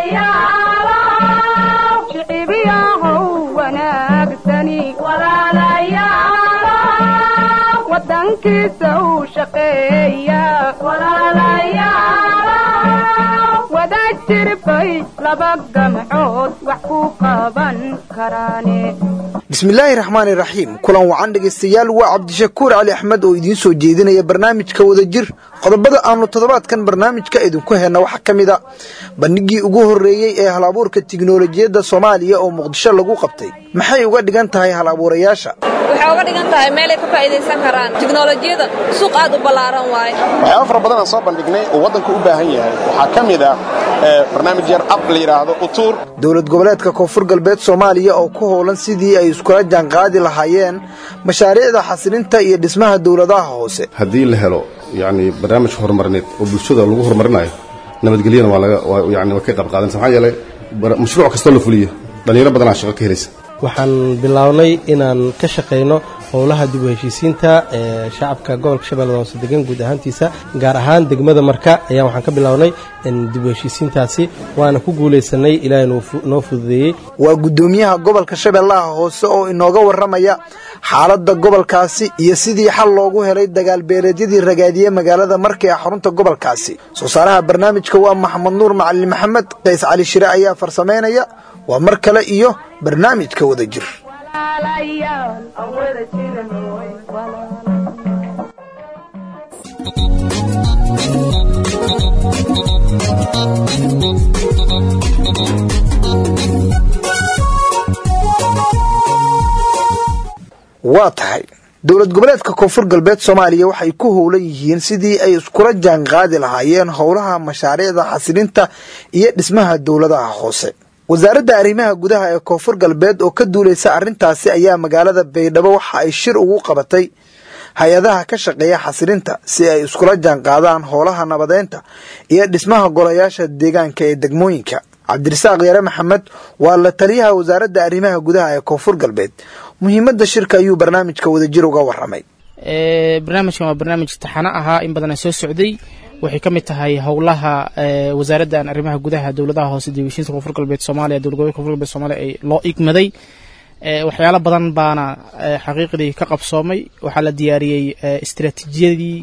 shicibiyahow wanaagsani wadankiisa u shaqeeya wada jirbay laba gamcood wax ku qaban karaane bismillaahi raxmaani raxiim kulan wacan dhegaystayaal waa cabdishakuur cali axmed oo idiin soo jeedinaya barnaamijka wadajir qodobada aanu toddobaadkan barnaamijka idinku helna waxaa ka mid a bandhigii ugu horreeyey ee hal abuurka tiknolojiyadda soomaaliya oo muqdisho lagu qabtay maxay uga dhigan tahay hal abuurayaasha waxay uga dhigan tahay meelay ka faa'idaysan karaan tiknolojiyada suuq aad u ballaaran waaye waxyaaba fara badan aan soo bandhignay oo waddanku u baahan yahay waxaa ka mid ah barnaamij yar ab la yidhaahdo utuur dowlad goboleedka koonfur galbeed soomaaliya oo ku howlan sidii ay iskula jaanqaadi lahaayeen mashaariicda xasilinta iyo dhismaha dowladaha hoose haddii la helo yacni barnaamij horumarineed oo bulshada lagu horumarinayo nabadgelyana waa laga yani waa ka qayb qaadanaysa maxaa yeelay mashruuc kastoo la fuliyo dhallinyaro badanaa shaqo ka helaysa waxaan bilownay inaan ka shaqayno howlaha dib u heshiisiinta ee shacabka gobolka shabeellada hoose degan guud ahaantiisa gaar ahaan degmada marka ayaa waxaan ka bilownay dib u heshiisiintaasi waana ku guulaysanay ilaahay noo fududeeyey waa guddoomiyaha gobolka shabeellaha hoose oo inooga warramaya xaaladda gobolkaasi iyo sidii xal loogu helay dagaalbeeleedyadii ragaadiye magaalada marka ee xarunta gobolkaasi soo saaraha barnaamijka waa maxamed nuur macalin maxamed qays cali shire ayaa farsamaynaya waa mar kale iyo barnaamijka wada jir waa tahay dowlad goboleedka koonfur galbeed soomaaliya waxay ku howlan yihiin sidii ay iskula jaanqaadi lahaayeen howlaha mashaariicda xasilinta iyo dhismaha dowladaha hoose wasaaradda arrimaha gudaha ee koonfur galbeed oo ka duulaysa arrintaasi ayaa magaalada baydhabo waxa ay shir ugu qabatay hay-adaha ka shaqeeya xasilinta si ay iskula jaanqaadaan howlaha nabadeynta iyo dhismaha golayaasha deegaanka ee degmooyinka cabdirasaaq yare maxamed waa la taliyaha wasaaradda arrimaha gudaha ee koonfur galbeed muhiimadda shirka ayuu barnaamijka wadajir uga warramay barnaamijkan waa barnaamij taxano ahaa in badana soo socday waxay ka mid tahay howlaha wasaaraddan arrimaha gudaha dowladaha hoose dibheshiinta koonfur galbeed soomaaliya dowlad gobolka koonfur galbeed somaaliya ay loo igmaday waxyaalo badan baana xaqiiqdii ka qabsoomay waxaa la diyaariyey istiraatiijiyadii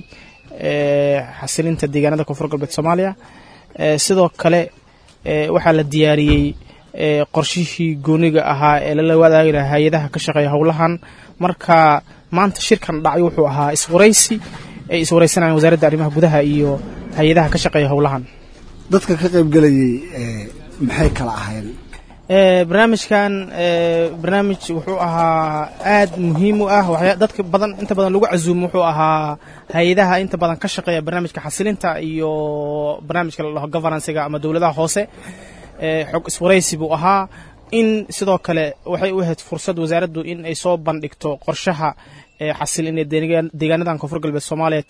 xasilinta deegaanada koonfur galbeed soomaaliya sidoo kale waxaa la diyaariyey qorshihii gooniga ahaa ee lala wadaagi lahaa hay-adaha ka shaqeeya howlahan marka maanta shirkan dhacay wuxuu ahaa iswaraysi ay iswaraysanayaan wasaaradda arrimaha gudaha iyo hay-adaha ka shaqeeya howlahan dadka ka qaybgelayey maxay kala ahayn barnaamijkan barnaamij wuxuu ahaa aad muhiim u ah dadka badan inta badan lagu casuumo wuxuu ahaa hay-adaha inta badan ka shaqeeya barnaamijka xasilinta iyo barnaamijka la dhaho governancega ama dowladaha hoose xog iswaraysi buu ahaa in sidoo kale waxay u ahayd fursad wasaaraddu in ay soo bandhigto qorshaha xasilin ee deegaanadan koonfur galbeed soomaaliya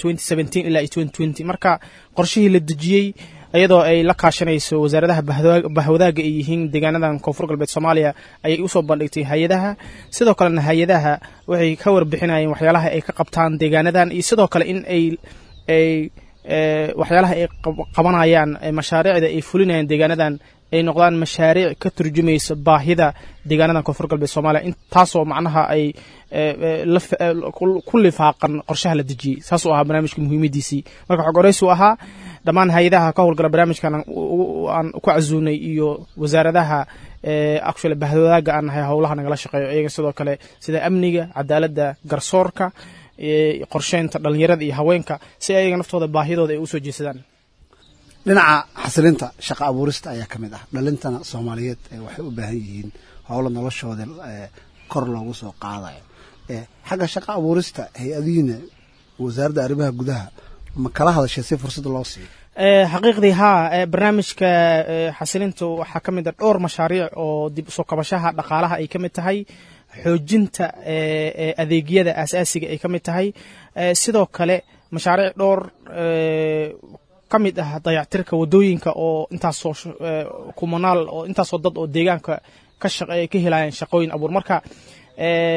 ilaa marka qorshihii la dejiyey iyadoo ay la kaashanayso wasaaradaha bahwadaaga ay yihiin deegaanadan koonfur galbeed soomaaliya ayay usoo bandhigtay hay-adaha sidoo kalena hay-adaha waxay ka warbixinayeen waxyaalaha ay ka qabtaan deegaanadan iyo sidoo kale in ay ay waxyaalaha ay qabanayaan mashaariicda ay fulinayaan deegaanadan ay noqdaan mashaariic ka turjumaysa baahida deegaanadan koonfur galbeed soomaaliya in taasoo macnaha ay ku lifaaqan qorshaha la dejiyey saasuu ahaa barnaamijka muhiimadiisii marka xog oreysu ahaa dhammaan hay-adaha ka howlgala barnaamijkan aan ku casuunay iyo wasaaradaha actually bahwadaaga aan nahay howlaha nagala shaqeeyo iyaga sidoo kale sida amniga cadaaladda garsoorka qorsheynta dhalinyarada iyo haweenka si ayaga naftooda baahidooda ay usoo jeesadaan dhinaca xasilinta shaqa abuurista ayaa ka mid ah dhalintana soomaaliyeed waxay u baahan yihiin howlo noloshooda kor loogu soo qaadayo xagga shaqa abuurista hay-adihiina wasaaradda arrimaha gudaha ma kala hadashay si fursada loo siiyo xaqiiqdii haa barnaamijka xasilinta waxaa ka mid a dhowr mashaariic oo dib usoo kabashaha dhaqaalaha ay ka mid tahay xoojinta adeegyada aasaasiga ay ka mid tahay sidoo kale mashaariic dhowr ka mid ah dayactirka wadooyinka oo intaasoo kumanaal oo intaasoo dad oo deegaanka ka shaqeeya ka helayaan shaqooyin abuur marka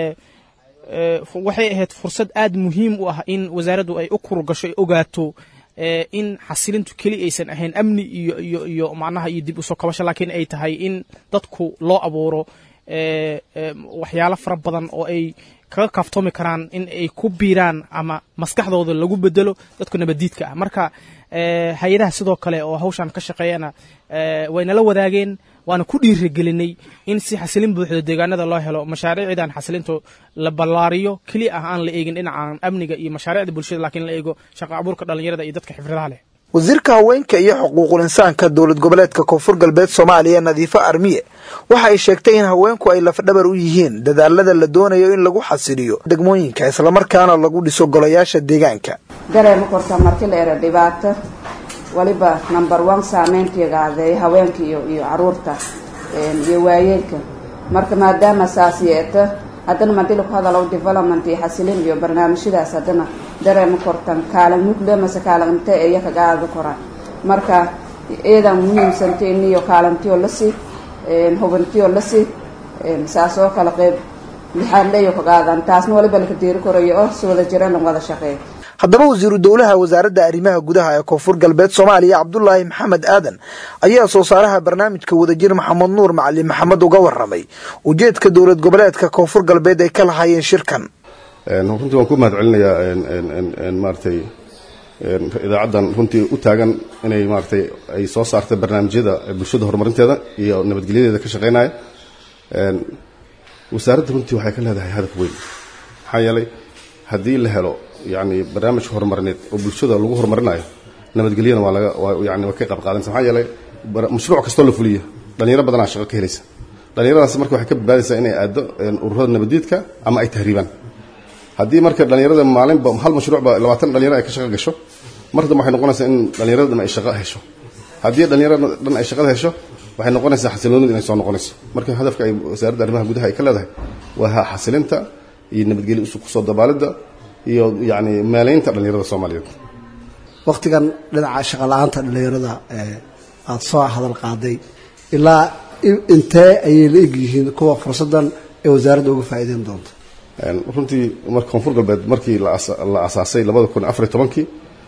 waxay ahayd fursad aad muhiim u ah in wasaaraddu ay u kurgasho ay ogaato ee in xasilintu keli aysan ahayn amni iyo iyo iyo macnaha iyo dib usoo kabasho laakiin ay tahay in dadku loo abuuro ee ee waxyaalo fara badan oo ay kaga kaaftoomi karaan in ay ku biiraan ama maskaxdooda lagu bedelo dadku nabadiidka ah marka ee hay-adaha sidoo kale oo hawshan ka shaqeeyana ee waynala wadaageen waana ku dhiirigelinay in si xasilin buuxda deegaanada loo helo mashaariicdan xasilintu la ballaariyo keli ah aan la eegin dhinacan amniga iyo mashaariicda bulshada laakiin la eego shaqa abuurka dhallinyarada iyo dadka xifradaha leh wasiirka haweenka iyo xuquuqul insaanka dowlad goboleedka koonfur galbeed soomaaliya nadiifo armiye waxa ay sheegtay in haweenku ay lafdhabar u yihiin dadaalada la doonayo in lagu xasiliyo degmooyinka islamarkaana lagu dhiso golayaasha deegaanka dareema korta marti la era dhibaato waliba number one saameyntiigaaday haweenka iyo iyo caruurta iyo waayeelka marka maadaama saas yeeto haddana madila ku hadalo development iyo xasilin iyo barnaamijyadaas haddana dareema kortan kaalin mugla mase kaalin inte eeya kaga aada koraan marka eedan muhiimsanta iniyo kaalintiyo lasi hubantiyo lasi saas oo kale qeyb lixaad leeyo kaga aadan taasna waliba laka diiri korayo oo si wada jiran wada shaqeeyo haddaba wasiiru dowlaha wasaaradda arrimaha gudaha ee koonfur galbeed soomaaliya cabdulaahi maxamed aadan ayaa soo saaraha barnaamijka wadajir maxamed nuur macalin maxamed uga waramay ujeedka dowlad goboleedka koonfur galbeed ay ka lahaayeen shirkan runtii waan ku mahad celinayaa maaratay idaacaddan runtii u taagan inay maaratay ay soo saartay barnaamijyada bulshada horumarinteeda iyo nabadgelyadeeda ka shaqeynaya wasaaradda runtii waxay ka leedahay hadaf weyn maxaa yeelay haddii la helo yani barnaamij horumarineed oo bulshada lagu horumarinayo nabadgelyana waa laga yani waa ka qayb qaadanaysa maxaa yeelay mashruuc kastoo la fuliyo dhalinyaro badanaa shaqo ka helaysa dhalinyaradaas marka waxay ka badbaadaysaa inay aado ururada nabadiidka ama ay tahriibaan haddii marka dhalinyarada maalinba hal mashruucba labaatan dhalinyaro ay ka shaqo gasho mar dambe waxay noqonaysaa in dhalinyarada dhan ay shaqo hesho haddii dhalinyarada dhan ay shaqada hesho waxay noqonaysaa xasiloonida inay soo noqonayso marka hadafka ay wasaaradda arrimaha gudaha ay ka leedahay waa xasilinta iyo nabadgelyo kusoo dabaalidda iyo yani meelaynta dhalinyarada soomaaliyeed waktigan dhinaca shaqa la-aanta dhalinyarada aada soo hadal qaaday ilaa intee ayay la eg yihiin kuwa fursaddan ee wasaaradda uga faa'iideyn doonta runtii mar koonfur galbeed markii la asaasay labada kun afariy tobankii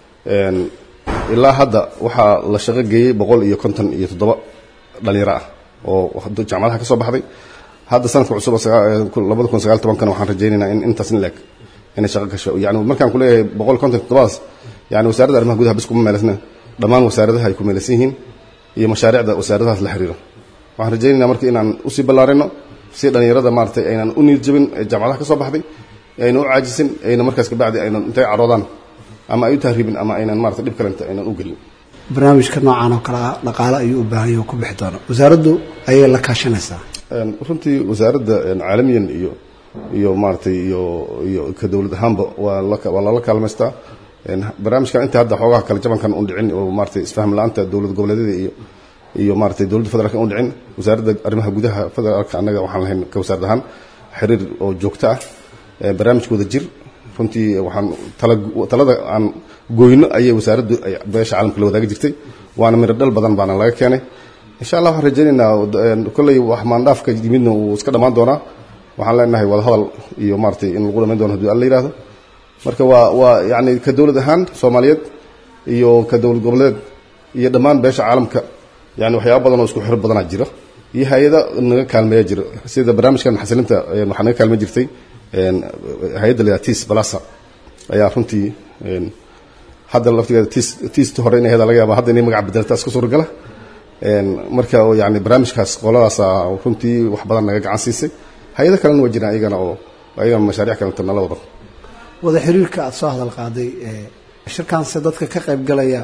ilaa hadda waxaa la shaqo geeyey boqol iyo konton iyo toddoba dhalinyaro ah oo jaamacadaha ka soo baxday hadda sanadka cusub labada kun sagaal tobankana waxaan rajaynaynaa in intaas in leeg inay shaqo gasho yani markaan ku leeyahay boqol konton toddobadas yani wasaaradda arrimaha gudaha bis kuma meelasna dhammaan wasaaradaha ay ku meelaysan yihiin iyo mashaariicda wasaaradahaas la xiriiro waxaan rajaynaynaa marka inaan usii ballaarino si dhalinyarada maaratay aynan u niid jabin ee jaamacadaha ka soo baxday aynan u caajisin ayna markaas kabacdi aynan intay caroodaan ama ay u tahriibin ama aynan marata dhib kalenta aynan u gelin barnaamijka noocan oo kale ah dhaqaale ayuu u baahan yahay ku bixi doona wasaaraddu ayay la kaashanaysaa runtii wasaaradda caalamiyan iyo iyo maaratay iyo iyo ka dowlad ahaanba waa waa lala kaalmaystaa barnaamijkan inta hadda xoogaha kale jabankan un dhicin oo maaratay isfaham la-aanta dowlad goboleedyada iyo iyo maaratay dowladda federaalka un dhicin wasaaradda arrimaha gudaha federaalka annaga waxaan lahayn ka wasaarad ahaan xiriir oo joogto ah barnaamijka wada jir runtii waxaan tala talada aan gooyno ayay wasaaraddu beesha caalamka la wadaagi jirtay waana miro dhal badan baana laga keenay insha allah waxaan rajaynaynaa kolley wax maandhaafka yimidna uu iska dhammaan doonaa waxaan leenahay wadahadal iyo maaratay in lagu dhamayn doono hadii alla yihahdo marka waa waa yani ka dowlad ahaan soomaaliyeed iyo ka dowlad goboleed iyo dhammaan beesha caalamka yani waxyaaba badan oo isku xiro badanaa jira iyo hay-ada naga kaalmeeya jira sida barnaamijkan xasilinta waxaa naga kaalmey jirtay hay-adda la tis balasa ayaa runtii hadda laftigeeda tis tiist hore inay heda laga yaaba hadda inay magac bedelata iska suuragala marka yani barnaamijkaas qoladaasa runtii wax badan naga gacan siisay hay-ado kalena waa jiraan iyagana oo ayagana mashaariic kalenta nala wadan wada xiriirka aada soo hadal qaaday shirkaanse dadka ka qayb galaya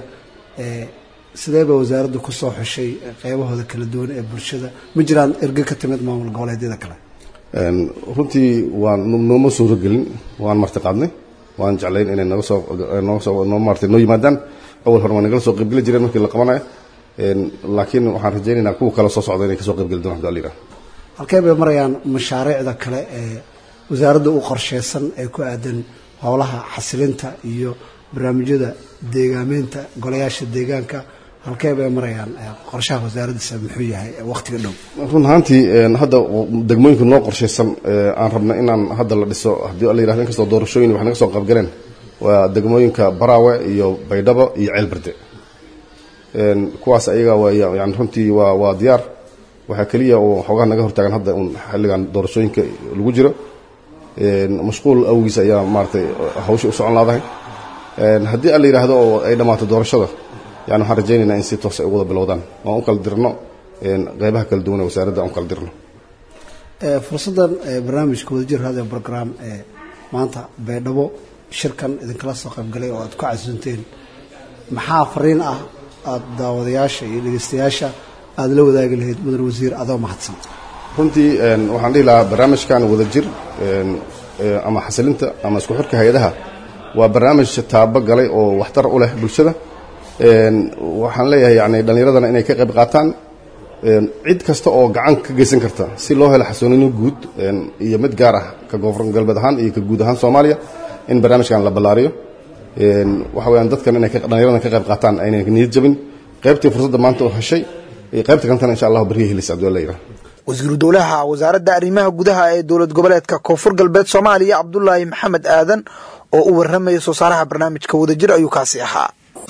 sidee ba wasaaraddu ku soo xushay qeybahooda kala duwan ee bulshada ma jiraan erge ka timid maamul goboleedyada kale runtii waan nooma suuragelin waan marti qaadnay waan jeclayn inay naga soo nooga soo noo maartay noo yimaadaan awal hore waa nagala soo qaybgeli jireen markii la qabanayo laakiin waxaan rajaynaynaa kuwa kale soo socda inay kasoo qaybgeli doonaan hadii alla halkee bay marayaan mashaariicda kale ee wasaaradda u qorsheysan ee ku aadan howlaha xasilinta iyo barnaamijyada deegaameynta golayaasha deegaanka halkee bay marayaan qorshaha wasaaraddiisa muxuu yahay waqtiga dhow run ahaantii hadda degmooyinka noo qorshaysan aan rabna inaan hadda la dhiso haddii alla yirahdo inkastoo doorashooyin wax naga soo qaybgaleen waa degmooyinka baraawe iyo baydhabo iyo ceelberde kuwaas ayaga waa yani runtii waa waa diyaar waxaa keliya oo xoogaha naga hortaagan hadda un xilligan doorashooyinka lagu jiro mashquul awgiis ayaa maaratay hawsha u socon laadahay haddii aan la yidhaahdo oo ay dhammaato doorashada yani waxaan rajaynaynaa in si toos ay u wada bilowdaan waan u kala dirno qeybaha kala duwan ee wasaaradda aan u kala dirno fursaddan barnaamijka wadajir radio program ee maanta baydhabo shirkan idinkala soo qaybgalay oo aad ku casunteen maxaa fariin ah aada daawadayaasha iyo dhegeystayaasha aada la wadaagi lahayd mudan wasiir adoo mahadsan runtii waxaan dhihi lahaa barnaamijkan wadajir ama xasilinta ama isku xirka hay-adaha waa barnaamij taabo galay oo waxtar u leh bulshada waxaan leeyahay yani dhallinyaradana inay ka qayb qaataan cid kasta oo gacan ka geysan karta si loo helo xasoonino guud iyo mid gaar ah ka koonfur galbeed ahaan iyo ka guud ahaan soomaaliya in barnaamijkan la ballaariyo waxa weyaan dadkan inay dhallinyaradan ka qayb qaataan aynay niyad jabin qaybtii fursadda maanta oo heshay qaybta kalentana insha allahu beriya helis abdulla yidhah wasiiru dowlaha wasaaradda arrimaha gudaha ee dowlad goboleedka koonfur galbeed soomaaliya cabdulaahi maxamed aadan oo u warramaya soo saaraha barnaamijka wadajir ayuu kaasi ahaa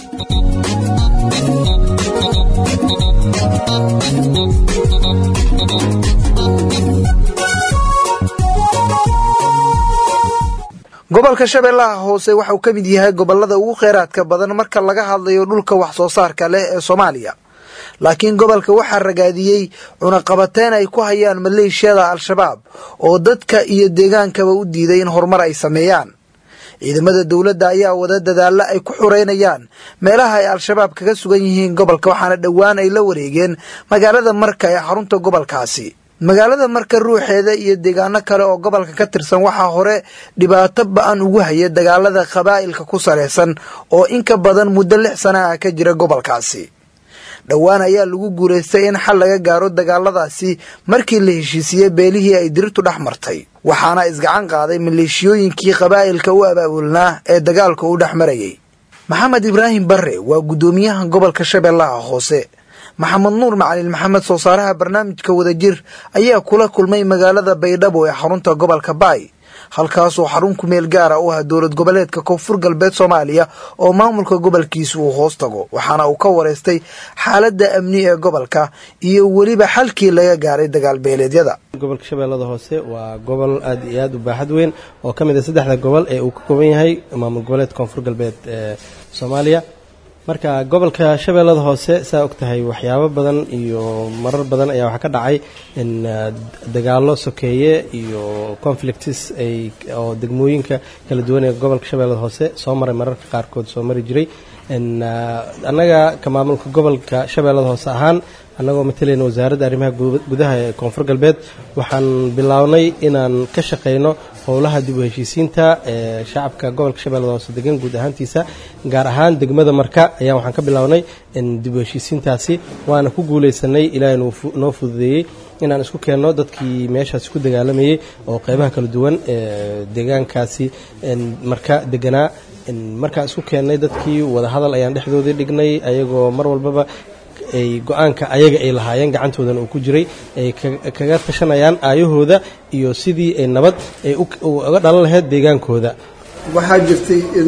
gobolka shabeellaha hoose waxa uu ka mid yahay gobolada ugu kheyraadka badan marka laga hadlayo dhulka wax soo saarka leh ee soomaaliya laakiin gobolka waxaa ragaadiyey cunaqabateyn ay ku hayaan maleeshiyada al-shabaab oo dadka iyo deegaankaba u diiday in horumar ay sameeyaan ciidamada dowladda ayaa wada dadaalla ay ku xureynayaan meelaha ay al-shabaab kaga sugan yihiin gobolka waxaana dhowaan ay la wareegeen magaalada marka ee xarunta gobolkaasi magaalada marka ruuxeeda iyo deegaano kale oo gobolka ka tirsan waxaa hore dhibaato ba-an ugu haya dagaalada qabaa'ilka ku salaysan oo in ka badan muddo lix sana ah ka jira gobolkaasi dhowaan ayaa lagu guulaystay in xal laga gaaro dagaaladaasi markii la heshiisiyey beelihii ay dirirtu dhex martay waxaana isgacan qaaday maleeshiyooyinkii qabaa'ilka u abaabulnaa ee dagaalka u dhex marayay maxamed ibraahim barre waa guddoomiyaha gobolka shabeellaha hoose maxamed nuur macalin maxamed soo saaraha barnaamijka wadajir ayaa kula kulmay magaalada baydhabo ee xarunta gobolka baay halkaasoo xarun ku meel gaara u ah dowlad goboleedka koonfur galbeed soomaaliya oo maamulka gobolkiisa uu hoos tago waxaana uu ka wareystay xaaladda amni ee gobolka iyo weliba xalkii laga gaaray dagaalbeeleedyada gobolka shabeellada hoose waa gobol aad iyo aad u baaxad weyn oo ka mid a saddexda gobol ee uu ka kooban yahay maamul goboleedka koonfur galbeed ee soomaaliya marka gobolka shabeellada hoose saa og tahay waxyaabo badan iyo marar badan ayaa waxaa ka dhacay in dagaallo sokeeye iyo conflicts ay oo degmooyinka kala duwan ee gobolka shabeellada hoose soo maray mararka qaarkood soo mari jiray annaga ka maamulka gobolka shabeellada hoose ahaan annagoo matalayna wasaaradda arrimaha gudaha ee koonfur galbeed waxaan bilownay inaan ka shaqayno howlaha dib u heshiisiinta ee shacabka gobolka shabeellada hoose degan guud ahaantiisa gaar ahaan degmada marka ayaa waxaan ka bilownay dib u heshiisiintaasi waana ku guulaysanay ilaahay noo fududeeyey inaan isku keenno dadkii meeshaasi ku dagaalamayey oo qeybaha kala duwan ee deegaankaasi marka deganaa markaan isku keennay dadkii wadahadal ayaan dhexdoodii dhignay ayagoo mar walbaba ay go-aanka ayaga ay lahaayeen gacantoodana uu ku jiray ay kaga tashanayaan aayahooda iyo sidii ay nabad ay uga dhalan lahayd deegaankooda waxaa jirtay in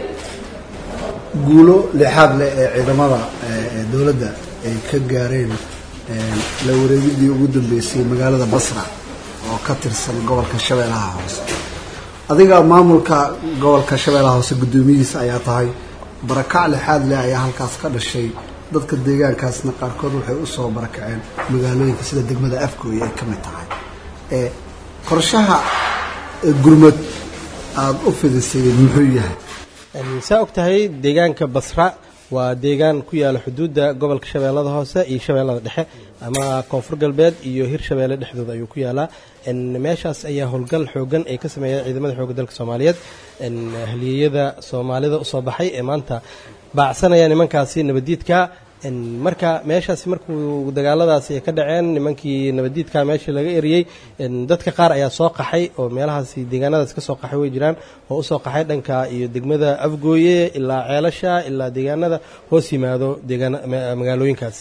guulo leexaad leh ee ciidamada dowladda ay ka gaareen la wareegidii ugu dambeysay magaalada basra oo ka tirsan gobolka shabeellaha hoose adiga maamulka gobolka shabeellaha hoose guddoomiyihiisa ayaa tahay barakac lexaad leh ayaa halkaas ka dhashay dadka deegaankaasna qaarkood waxay u soo barakaceen magaalooyinka sida degmada afgooy ay ka mid tahay ee qorshaha gurmad aada u fidisay muxuu yahay saa og tahay deegaanka basra waa deegaan ku yaala xuduudda gobolka shabeellada hoose iyo shabeellada dhexe ama koonfur galbeed iyo hir shabeelle dhexdooda ayuu ku yaalaa meeshaas ayaa howlgal xoogan ay ka sameeyeen ciidamada xoogga dalka soomaaliyeed haliyeyada soomaalida usoo baxay ee maanta baacsanaya nimankaasi nabaddiidka marka meeshaasi markuu dagaaladaasi ay ka dhaceen nimankii nabaddiidka meeshii laga eriyey dadka qaar ayaa soo qaxay oo meelahaasi deegaanadaasi ka soo qaxay way jiraan oo usoo qaxay dhanka iyo degmada afgooye ilaa ceelasha ilaa deegaanada hoos yimaado magaalooyinkaasi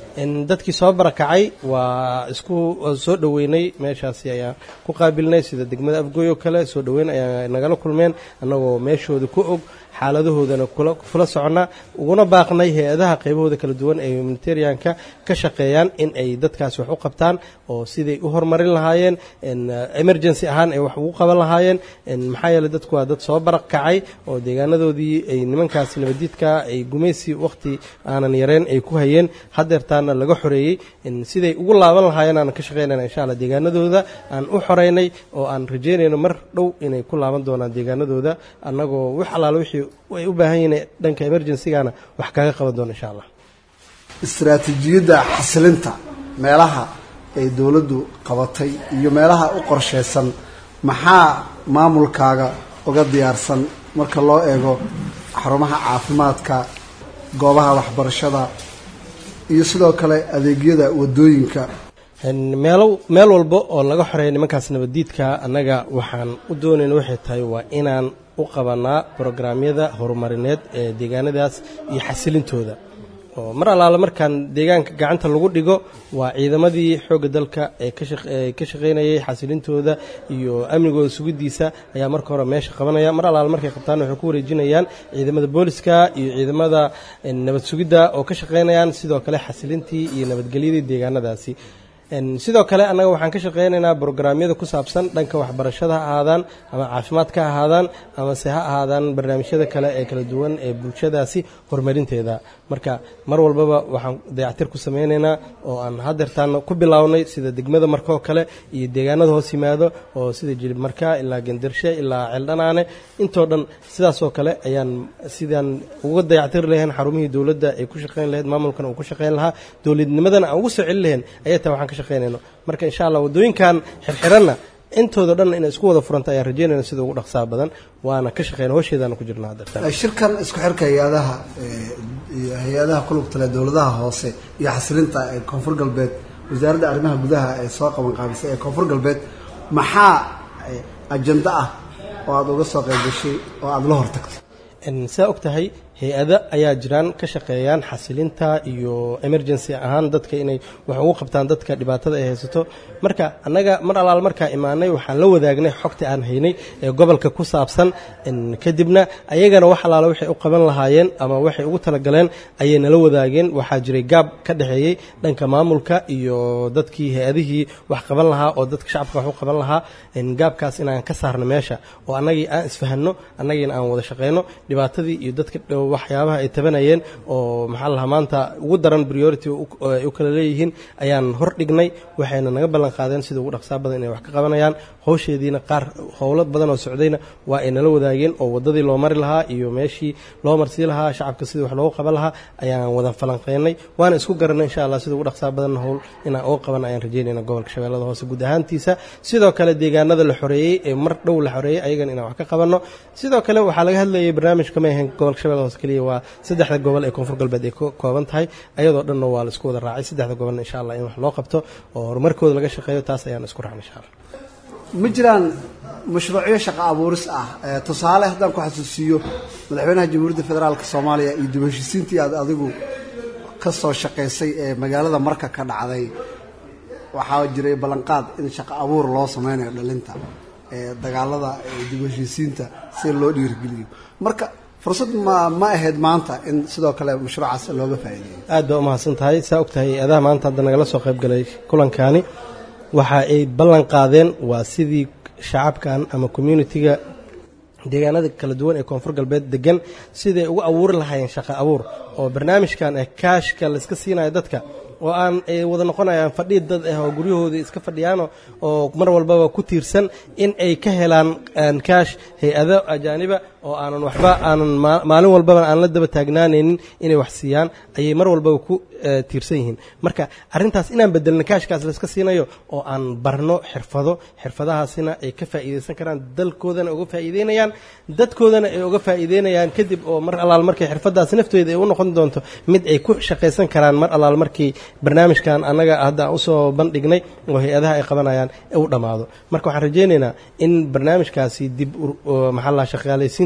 dadkii soo barakacay waa isku soo dhoweynay meeshaasi ayaan ku qaabilnay sida degmada afgooy oo kale soo dhoweyn ayaa nagala kulmeen annagoo meeshooda ku og xaaladahoodana kula soconnaa uguna baaqnay hay-adaha qaybahooda kala duwan ee humanitarianka ka shaqeeyaan in ay dadkaasi wax u qabtaan oo siday u horumarin lahaayeen emergency ahaan ay wax ugu qaban lahaayeen maxaa yeeley dadku waa dad soo baraq kacay oo deegaanadoodii ay nimankaasi nabadiidka ay gumaysi wakhti aanan yareen ay ku hayeen hadeertaana laga xoreeyey siday ugu laaban lahaayeen aanan ka shaqeynayna insha alla deegaanadooda aan u xoreynay oo aan rajeynayno mar dhow inay ku laaban doonaan deegaanadooda annagoo wax allaala wixii ay u baahan yihiin dhanka emergencygana wax kaga qaban doona insha allah istaraatiijiyadda xasilinta meelaha ay dowladdu qabatay iyo meelaha u qorshaysan maxaa maamulkaaga uga diyaarsan marka loo eego xarumaha caafimaadka goobaha waxbarashada iyo sidoo kale adeegyada wadooyinka meelo meel walba oo laga xoreeya nimankaas nabaddiidka annaga waxaan u doonayna waxay tahay waa inaan u qabanaa brograamyada horumarineed ee deegaanadaas iyo xasilintooda oo mar allaale markaan deegaanka gacanta lagu dhigo waa ciidamadii xoogga dalka ee ka shaqaynayay xasilintooda iyo amnigooda sugidiisa ayaa marka hore meesha qabanaya mar allaale markay qabtaan waxay ku wareejinayaan ciidamada booliska iyo ciidamada nabad sugidda oo ka shaqaynayaan sidoo kale xasilintii iyo nabadgelyadii deegaanadaasi sidoo kale annaga waxaan ka shaqaynaynaa brograamyada ku saabsan dhanka waxbarashada ha ahaadaan ama caafimaadka ha ahaadaan amase ha ahaadaan barnaamijyada kale ee kala duwan ee bulshadaasi horumarinteeda marka mar walbaba waxaan dayactir ku samaynaynaa oo aan hadeertaan ku bilownay sida degmada marka oo kale iyo deegaanada hoos yimaado oo sida jilib marka ilaa gendarshe ilaa ceeldhanaane intoo dhan sidaasoo kale ayaan sidaan uga dayactiri lahayn xarumihii dowladda ay ku shaqayn lahayd maamulkan uu ku shaqayn lahaa dowladnimadana aan ugu soo celin lahayn ayay tahay waxaan ka shaqaynayno marka insha allah waddooyinkan xirxiranna intooda dhan inay isku wada furanta ayaan rajeynayna sida ugu dhaqsaa badan waana ka shaqeyna howsheedaana ku jirna hadeertaan shirkan isku xirka hay-adaha iyo hay-adaha kulugta leh dowladaha hoose iyo xasilinta ee koonfur galbeed wasaaradda arrimaha gudaha ee soo qaban qaabisay ee koonfur galbeed maxaa ajando ah oo aada uga soo qayb gashay oo aada la hortagtay saa og tahay hay-ada ayaa jiraan ka shaqeeyaan xasilinta iyo emergency ahaan dadka inay wax ugu qabtaan dadka dhibaatada ay haysato marka annaga mar allaal markaa imaanay waxaan la wadaagnay xogta aan haynay ee gobolka ku saabsan kadibna ayagana wax allaala waxay u qaban lahaayeen ama waxay ugu talagaleen ayay nala wadaageen waxaa jiray gaab ka dhexeeyey dhanka maamulka iyo dadkii hay-adihii wax qaban lahaa oo dadka shacabka wax u qaban lahaa gaabkaas inaan ka saarno meesha oo annagii aan isfahanno annagiina aan wada shaqeyno dhibaatadii iyo dadka waxyaabaha ay tabanayeen oo maxaa lahaa maanta ugu daran priority ay u kala leeyihiin ayaan hor dhignay waxayna naga ballan qaadeen sida ugu dhaqsaa badan inay wax ka qabanayaan howsheediina qaar howlo badan oo socdayna waa ay nala wadaageen oo waddadii loo mari lahaa iyo meeshii loo marsii lahaa shacabka sidii wax loogu qaban lahaa ayaan wada falanqeynay waana isku garanay insha allah sida ugu dhaqsaa badan howl inaan uga qaban ayaan rajeynayna gobolka shabeellada hoose guud ahaantiisa sidoo kale deegaanada la xoreeyey ee mar dhow la xoreeyey ayagan inaan wax ka qabanno sidoo kale waxaa laga hadlayay barnaamij kama ahayn gobolka shabeellada hoose keliya waa saddexda gobol ee koonfur galbeed ay ka kooban tahay ayadoo dhanna waa la isku wada raacay saddexda gobolna insha allah in wax loo qabto oo horumarkooda laga shaqeeyo taas ayaan isku raacnay insha allah ma jiraan mashruucyo shaqo abuuris ah tusaale haddaan ku xasuusiiyo madaxweynaha jamhuuriyadda federaalka soomaaliya iyo dib heshiisiintii aad adigu ka soo shaqaysay ee magaalada marka ka dhacday waxaa jiray ballanqaad in shaqo abuur loo sameynayo dhalinta ee dagaalada dib heshiisiinta si loo dhiirigeliyo marka fursad ma ma ahayd maanta in sidoo kale mashruucaas looga faa'iideeyo aad baa umahadsan tahay saa og tahay adaha maanta hadda nagala soo qayb galay kulankaani waxa ay ballan qaadeen waa sidii shacabkan ama communitiga deegaanada kala duwan ee koonfur galbeed degan siday ugu abuuri lahaayeen shaqo abuur oo barnaamijkan ee kaashka layska siinayo dadka oo aan ay wada noqonayaan fadhii dad ah oo guryahoodii iska fadhiyaan oo mar walbaba ku tiirsan in ay ka helaan kaash hay-ado ajaaniba oo aanan waxba aanan maalin walbaba aan la daba taagnaanaynin inay wax siiyaan ayay mar walbaba ku tiirsan yihiin marka arrintaas inaan bedelno kaashkaas layska siinayo oo aan barno xirfado xirfadahaasina ay ka faa'iidaysan karaan dalkoodana uga faa'iideynayaan dadkoodana ay uga faa'iideynayaan kadib oo mar allaal markay xirfadaas nafteeda ay u noqon doonto mid ay ku shaqaysan karaan mar allaal markii barnaamijkan annaga hadda aan usoo bandhignay oo hay-adaha ay qabanayaan u dhammaado marka waxaan rajaynaynaa in barnaamijkaasi dib maxaa la shaqaalaysiinta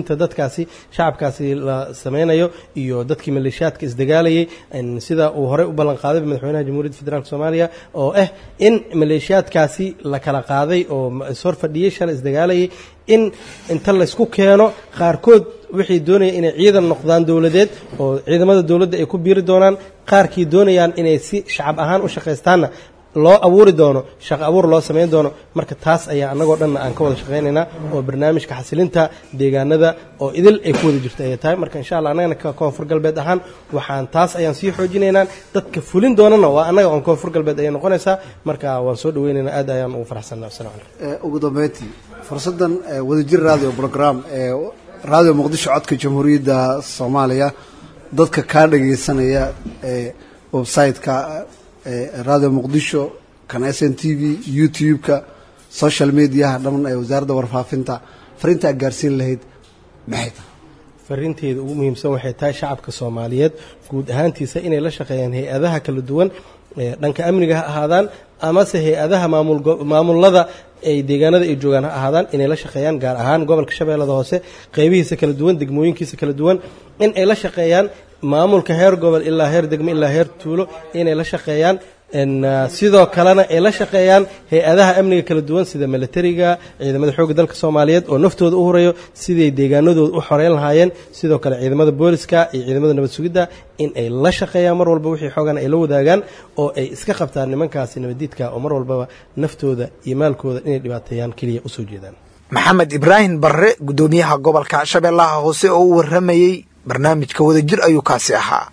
heshiisiinta dadkaasi shacabkaasi la sameynayo iyo dadkii maleeshiyaadka isdagaalayay sida uu horey u ballan qaaday madaxweynaha jamhuuriyadda federaalk soomaaliya oo ah in maleeshiyaadkaasi la kala qaaday oo ishor fadhiyey shalay isdagaalayay in inta laysku keeno qaarkood waxay doonayaan inay ciidan noqdaan dowladeed oo ciidamada dowladda ay ku biiri doonaan qaarkii doonayaan inay si shacab ahaan u shaqaystaanna loo abuuri doono shaqo abuur loo samayn doono marka taas ayaa annagoo dhanna aan ka wada shaqaynaynaa oo barnaamijka xasilinta deegaanada oo idil ay ku wada jirto ayay tahay marka insha allah annagana ka koonfur galbeed ahaan waxaan taas ayaan sii xoojinaynaa dadka fulin doonana waa annaga oon koonfur galbeed ayay noqonaysaa marka waan soo dhaweynaynaa aad ayaan ugu faraxsanaa assalamu calaykum ugu dambeyntii fursaddan wadajir radio program ee radio muqdisho codka jamhuuriyadda soomaaliya dadka kaa dhagaysanaya ee website-ka radio muqdisho kan s n t v youtube-ka social mediaha dhamman ee wasaaradda warfaafinta fariinta aad gaarsiin lahayd maxay tahay fariinteeda ugu muhiimsan waxay tahay shacabka soomaaliyeed guud ahaantiisa inay la shaqeeyaan hay-adaha kala duwan dhanka amniga ha ahaadaan amase hay-adaha maamulada ay deegaanada ay joogaan ha ahaadaan inay la shaqeeyaan gaar ahaan gobolka shabeellada hoose qeybihiisa kala duwan degmooyinkiisa kala duwan in ay la shaqeeyaan maamulka heer gobol ilaa heer degmo ilaa heer tuulo inay la shaqeeyaan sidoo kalena ay la shaqeeyaan hay-adaha amniga kala duwan sida milatariga ciidamada xoogga dalka soomaaliyeed oo naftooda u horeeyo siday deegaanadooda u xoreyn lahaayeen sidoo kale ciidamada booliska iyo ciidamada nabad sugidda in ay la shaqeeyaan mar walba wixii xoogan ay la wadaagaan oo ay iska qabtaan nimankaasi nabadiidka oo mar walbaba naftooda iyo maalkooda inay dhibaateeyaan keliya usoo jeedaan maxamed ibraahim barre guddoomiyaha gobolka shabeellaha hoose oo u warramayey barnaamijka wadajir ayuu kaasi ahaa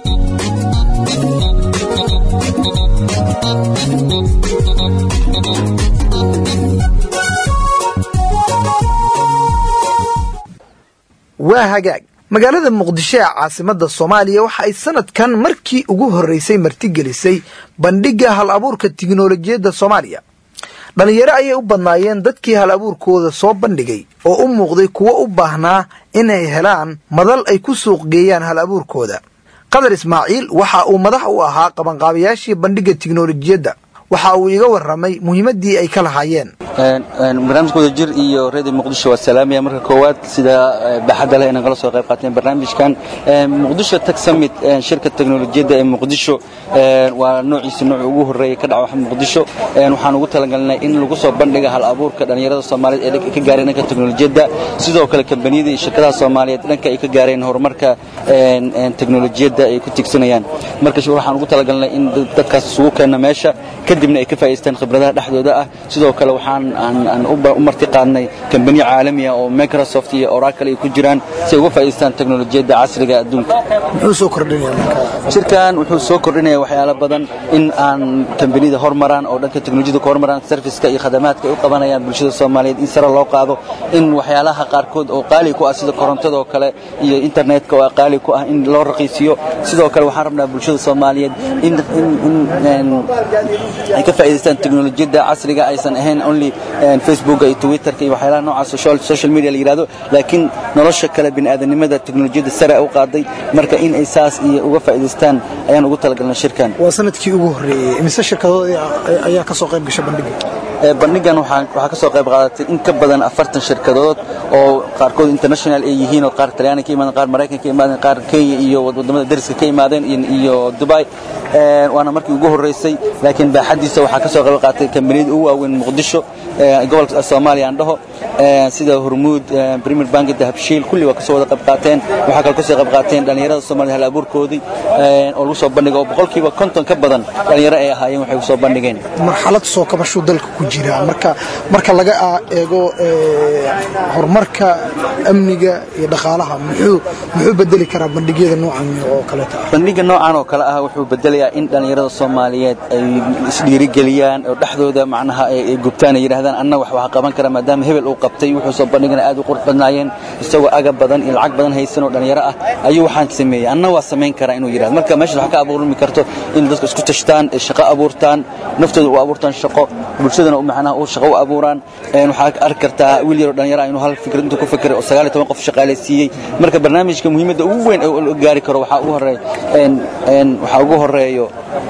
waa hagaag magaalada muqdisho ee caasimadda soomaaliya waxa ay sanadkan markii ugu horreysay martigelisay bandhigga hal abuurka tiknolojiyadda soomaaliya dhallinyaro ayay u badnaayeen dadkii hal abuurkooda soo bandhigay oo u muuqday kuwo u baahnaa inay helaan madal ay ku suuq geeyaan hal abuurkooda qadar ismaaciil waxa uu madax u ahaa qabanqaabayaashii bandhigga tiknolojiyadda waxa uu iga warramay muhiimaddii ay ka lahaayeen barnaamijka wadajir iyo redio muqdisho waa salaamaya marka koowaad sida baaxadda leh inay kala soo qayb qaateen barnaamijkan muqdisho tech summit shirka teknolojiyadda ee muqdisho waa noociisa nooci ugu horreeyay ka dhaca muqdisho waxaan ugu talagalnay in lagu soo bandhiga hal abuurka dhallinyarada soomaaliyeed ee ka gaareen dhanka teknolojiyadda sidoo kale kambaniyada iyo shirkadaha soomaaliyeed dhanka ay ka gaareen horumarka teknolojiyadda ay ku tigsanayaan marka waxaan ugu talagalnay in dadkaas isugu keenna meesha kadibna ay ka faa'iideystaan khibradaha dhexdooda ah sidoo kale waxaan aan u marti qaadnay kambaniyo caalamiya oo microsoft iyo oracle ay ku jiraan si ay uga faa'iideystaan teknolojiyadda casriga adduunka muxuu soo kordhinaya shirkan wuxuu soo kordhinaya waxyaalo badan in aan kambaniyada hormaraan oo dhanka teknolojiyada ku hormaraan serviceka iyo khadamaadka ay u qabanayaan bulshada soomaaliyeed in sare loo qaado in waxyaalaha qaarkood oo qaali ku ah sida korontada oo kale iyo internetka oo qaali ku ah in loo raqiisiyo sidoo kale waxaan rabnaa bulshada soomaaliyeed in ay ka faa'iideystaan teknolojiyadda casriga aysan ahayn only facebook iyo twitterka iyo waxyaalaha noocaas social media la yidhahdo laakiin nolosha kale bini'aadanimada teknolojiyadda sare u qaaday marka in ay saas iyo uga faa'iideystaan ayaan ugu talagalnay shirkan waa sanadkii ugu horreeyey imise shirkadood ayaa ka soo qayb gasha bandhigga bandhigan waxaa ka soo qayb qaadatay in ka badan afartan shirkadood oo qaarkood international ay yihiin oo qaar talyaani ka imaadeen qaar maraykan ka imaadeen qaar kenya iyo wadamada dariska ka imaadeen iyo dubai waana markii ugu horreysay laakiin baaxadiisa waxaa ka soo qayb qaatay kambaniyada ugu waaweyn muqdisho gobolka soomaaliya aan dhaho sida hormuud premier bank dahabshiil kulli waa kasoo wada qayb qaateen waxaa kale kasoo qayb qaateen dhallinyarada soomaaliyed hal abuurkoodii oo lagu soo bandhiga oo boqolkiiba konton ka badan dhallinyaro ay ahaayeen waxay kusoo bandhigeen marxalad soo kabashuu dalka ku jira marka marka laga eego horumarka amniga iyo dhaqaalaha muxuu muxuu bedeli karaa bandhigyada noocan oo kaleeta ah bandhiga noocan oo kale ah wuxuu bedelayaa in dhallinyarada soomaaliyeed ay isdhiirigeliyaan oo dhexdooda macnaha ay gubtaan ay yidhahdaan anna wax wax qaban kara maadaama hebel uu qabtay wuxuu soo bandhigana aad u qurux badnaayeen isagoo agab badan iyo lacag badan haysan oo dhallinyaro ah ayuu waxaan sameeyey anna waa samayn karaa inuu yidhahdo marka meesha wax ka abuurmi karto in dadku isku tashtaan ay shaqo abuurtaan naftooda u abuurtaan shaqo bulshadana macnaha uu shaqo u abuuraan waxaa arki kartaa wiil yaroo dhallinyaro ah inuu hal fikrad intuu ku fikiray oo sagaal iyo toban qof shaqaalaysiiyey marka barnaamijka muhiimadda ugu weyn oo la gaari karo waxaa ugu horeeya waxaa ugu horeeyo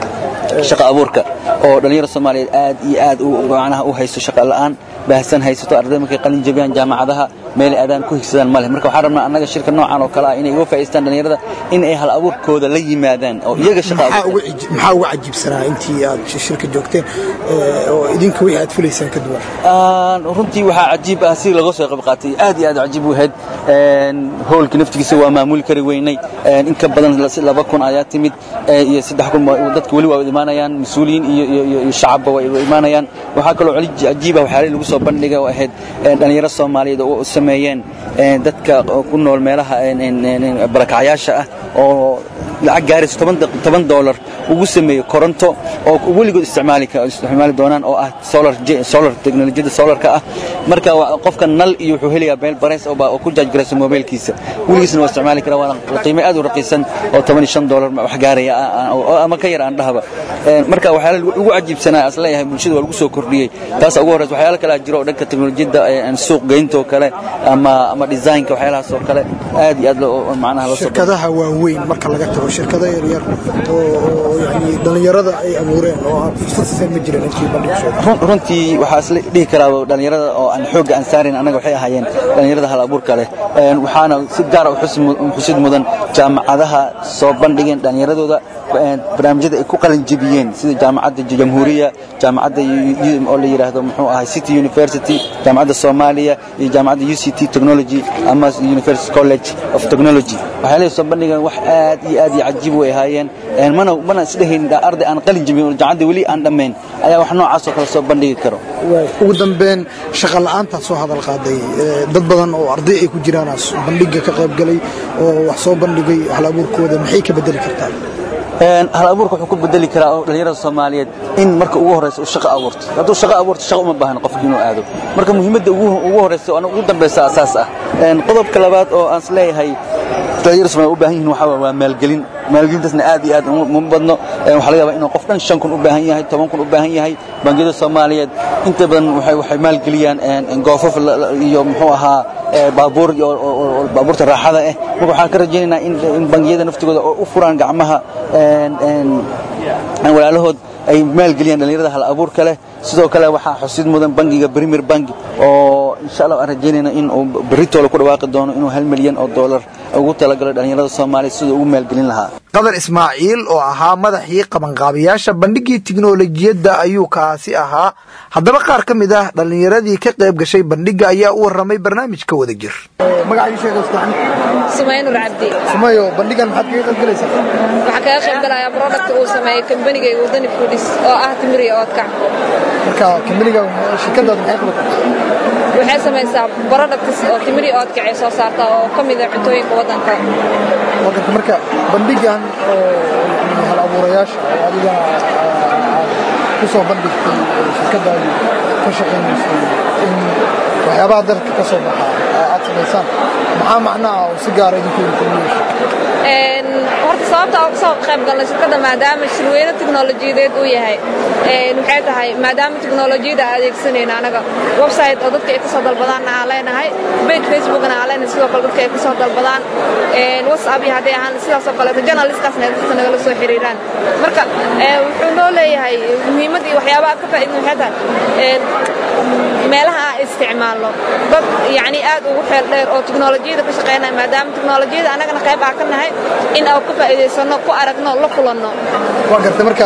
shaqa abuurka oo dhalinyaro soomaaliyeed aad iyo aad u macnaha u haysto shaqa la'aan baahsan haysato arday markay qalin jabiyaan jaamacadaha meel aadaan ku higsadaan ma leh marka waxaan rabnaa annaga shirka noocan oo kale ah inay uga faa'iidaystaan dhalinyarada in ay hal abuurkooda la yimaadaan oo iyaga shaqa maxaa uga ciji- maxaa uga cajiibsanaa intii aad shirka joogteen ee, oo idinka wixii aad filaysaan ka duwan Aan runtii waxaa cajiib ah si laga soo qayb qaatay aad iyo aad cajiib u ahayd Een, hoolka naftigiisa waa maamuli kari weynay Een, in ka badan la- laba kun ayaa timid ee, iyo saddex kun waa- dadka weli waa imaanayaan mas-uuliyiin iyo iyo- iyo iyo shacabba waa imaanayaan waxaa kaloo cali cajiib ah waxyaalihi lagu soo bandhigay oo ahayd een, dhalinyaro soomaaliyeed oo u sameeyeen een, dadka ku nool meelaha een, een, een, barakacyaasha ah oo lacag gaaraysa toban daq- toban doolar ugu sameeyo koronto oo weligood isticmaali ka- isticmaali doonaan oo ah solar je- solar teknolojiyada solarka ah marka waa- qofka nal iyo wuxuu helayaa meel bareys oo ba- oo ku jaaj garaysa mobilkiisa weligiisna waa isticmaali karaa waana qiime aad u raqiisan oo toban iyo shan doolar wax gaaraya ah- ah, oo- ama ka yar aan dhahaba Een, marka waxyaala ugu cajiibsanaa as leeyahay bulshada waa lagu soo kordhiyey taas ugu horreysa waxyaala kale jiro oo dhanka teknolojiyada een, suuq geynta oo kale ama ama designka waxyaalahaas oo kale aad iyo aad loo- macnaha loo soo shirkadaha waaweyn marka laga tago shirkado yaryar oo oo yani dhallinyarada ay abuureen oo aan fursad siiseen ma jirin intii bandhig soo run- runtii waxaa isla dhihi karaa dhalinyarada oo aan xoogga aan saarin annaga waxay ahaayeen dhalinyarada hal abuurka leh Een, waxaana si gaara u xusi mu- u xusid mudan jaamacadaha soo bandhigeen dhalinyaradooda een, barnaamijyada ay ku qalin jebiyeen sida jaamacadda jamhuuriya jaamacadda yu- yu- oo la yidhaahdo muxuu ahay city university jaamacadda soomaaliya iyo jaamacadda u c t technology ama university college of technology waxyaalahay soo bandhigeen wax aad iyo aad iyo cajiib way ahaayeen Een, mana mana isdhehayn arday aan qalin jebin oo jaamacadda weli aan dhammayn ayaa wax noocaas oo kale soo bandhigi karo ugu dambeyn shaqa la'aantaad soo hadal qaaday ee, dad badan oo arday ay ku jiraan aa bandhiga ka qayb galay oo wax soo bandhigay hal abuurkooda maxay ka bedeli kartaa Een, hal abuurka wuxuu ku bedeli karaa oo dhalinyarada soomaaliyeed in marka ugu horeysa uu shaqo abuurto hadduu shaqo abuurto shaqo uma baahna qofki inuu aado marka muhiimadda ugu ugu horeysa oo ugu dambeysa asaas ah Een, qodobka labaad oo aan isleeyahay dhalinyarada soomaaliyeed u baahan yihiin waxaa waaye waa maalgelin maalgelintaasna aad iyo aad uma uma badno Een, waxaa laga yaabaa inuu qof dhan shan kun u baahan yahay toban kun u baahan yahay bangiyada soomaaliyeed inta badan waxay waxay maalgeliyaan een, een goofaf la- la- iyo muxuu ahaa ee, baabuur iyo oo- oo- oo baabuurta raaxada ah marka waxaan ka rajaynaynaa in in bangiyada naftigooda oo u furaan gacmaha een, een, aan walaalahood ay maalgeliyaan dhalinyarada hal abuurka leh sidoo kale waxaa xusid mudan bangiga premier bank oo insha allah aan rajaynayna in uu berritoola ku dhawaaqi doono inuu hal milyan oo doolar ugu talagalo dhalinyarada soomaaliya siduu ugu maalgelin lahaa qadar ismaaciil oo ahaa madaxii qabanqaabiyaasha bandhigii tiknolojiyadda ayuu kaasi ahaa haddaba qaar ka mid ah dhallinyaradii ka qayb gashay bandhigga ayaa u warramay barnaamijka wada jir sumaynur cabdi sumayo bandhigan maxaad kaga qayb galaysaa waxaa kaga qayb galayaa product uu sameeyey kambanigayga wadani foodis oo ah timir iyo oodkac marka kambaniga shirkadaad maxay qabataa waxay samaysaa products oo timir iyo oodkac ay soo saarta oo ka mid ah cuntooyinka waddanka wadanka marka bandhigan oo hal abuurayaasha oo adiga ku soo bandhigtay shirkadaadu ka shaqaynayso in waxyaabaha dalka ka soo baxa aad samaysaan maxaa macnaha oo si gaara idinku yeesha Een, horta sababta aan kusoo qayb galnay shirkadda maadaama shirweyne tiknolojiyadeed uu yahay een, waxay tahay maadaama tiknolojiyada aan adeegsanayno anaga website oo dadka ay kasoo dalbadaanna aan leenahay page facebookna aan leenahay sidoo kale dadka ay kasoo dalbadaan een, whatsapp iyo hadday ahaan sidaas oo kaleeto journalistkaasna ay dadka nagala soo xiriiraan marka een, wuxuu noo leeyahay muhiimad iyo waxyaabaha ka faa'iidin waxay tahay een, meelaha aan isticmaalno dad yacni aad ugu xeel dheer oo tiknolojiyada ka shaqeynaya maadaama tiknolojiyada annagana qayb aan ka nahay in aan ka faa'iidaysano ku aragno la kulanno waa gartay marka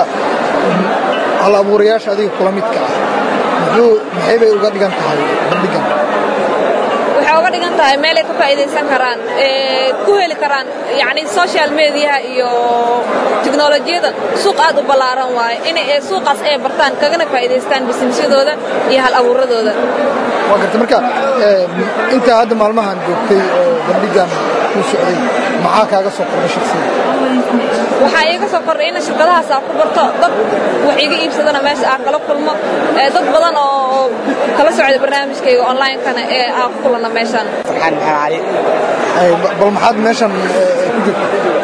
hal abuurayaasha adiga kula midka ah muxuu maxay bay uga dhigan tahay bandhigan waxay uga dhigan tahay meel ay ka faa'iidaysan karaan ee ku heli karaan yacni social mediaha iyo tiknolojiyada suuq aad u ballaaran waaye inay ee suuqaas ay bartaan kagana faa'iidaystaan businessyadooda iyo hal abuuradooda waa gartay marka ee, intaa hadda maalmahan joogtay oo bandhigan ku socday maxaa kaaga soo kordhay shaksiga waxaa iiga soo kordhay in shirkadahaas aan ku barto dad wax iga iibsadana meesha aan kala kulmo ee dad badan oo kala socda barnaamijkayga online-kana ee aan ku kulanno meeshaan Ay, ba- bal maxaad meeshan ee, ku jirta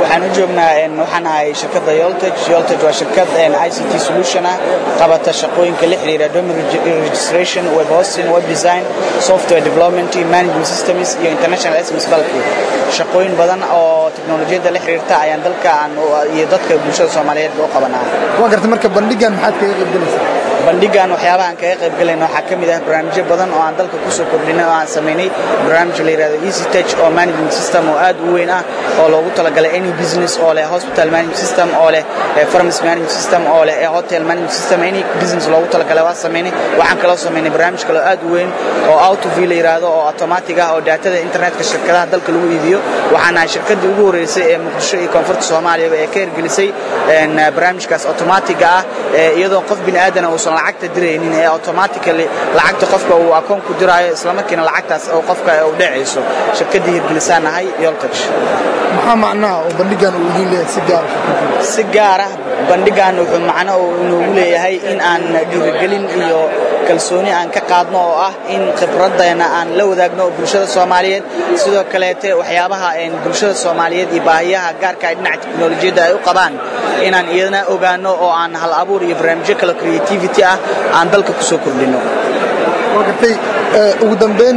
waxaan u joognaa waxaan ahay shirkadda yoltage yoltage waa shirkad i c t solution ah qabata shaqooyinka la xiriira domain registration web hosting web design software development management systems iyo international sms balki shaqooyin badan oo teknolojiyadda la xiriirta ayaan dalka aan iyo dadka bulshada soomaaliyeed u qabanaa waa gartay marka bandhigan maxaad kaga qaybgalaysaa bandhigan waxyaabaha aan kaga qayb galayno waxaa ka mid ah barnaamijyo badan oo aan dalka kusoo kordhinay oo aan samaynay barnaamij la yidhahdo easy touch oo management system oo aad u weyn ah oo loogu talagalay any business oo leh hospital management system oo leh pharmacy management system oo leh hotel management system any business loogu talagalay waa samaynay waxaan kaloo samaynay barnaamij kale oo aad u weyn oo out of la yidhaahdo oo automatic ah oo daatada internetka shirkadaha dalka lagu iibiyo waxaan ahay shirkaddii ugu horreysay ee muqdisho iyo koonfurta soomaaliyaba ee ka hirgelisay barnaamijkaas automatiga ah iyadoo qof bini aadana uusan lacagta diraynin ee automatically lacagta qofka uu akoon ku diraayo islamarkiina lacagtaas oo qofka u dhacayso shirkaddii hirgelisaan nahay yoltage maxaa macnaha oo bandhigan uu idiin leeyahay si gaar si gaar ah bandhigan wuxuu macno inoogu leeyahay in aan dhiirigelin iyo kalsooni aan ka qaadno oo ah in khibraddeena aan la wadaagno bulshada soomaaliyeed sidoo kaleete waxyaabaha bulshada soomaaliyeed iyo baahiyaha gaarka ay dhinaca teknolojiyadda ay u qabaan inaan iyadana ogaano oo aan hal abuur iyo barnaamijyo kale creativity ah aan dalka kusoo kordhino waa gartay ugu dambeyn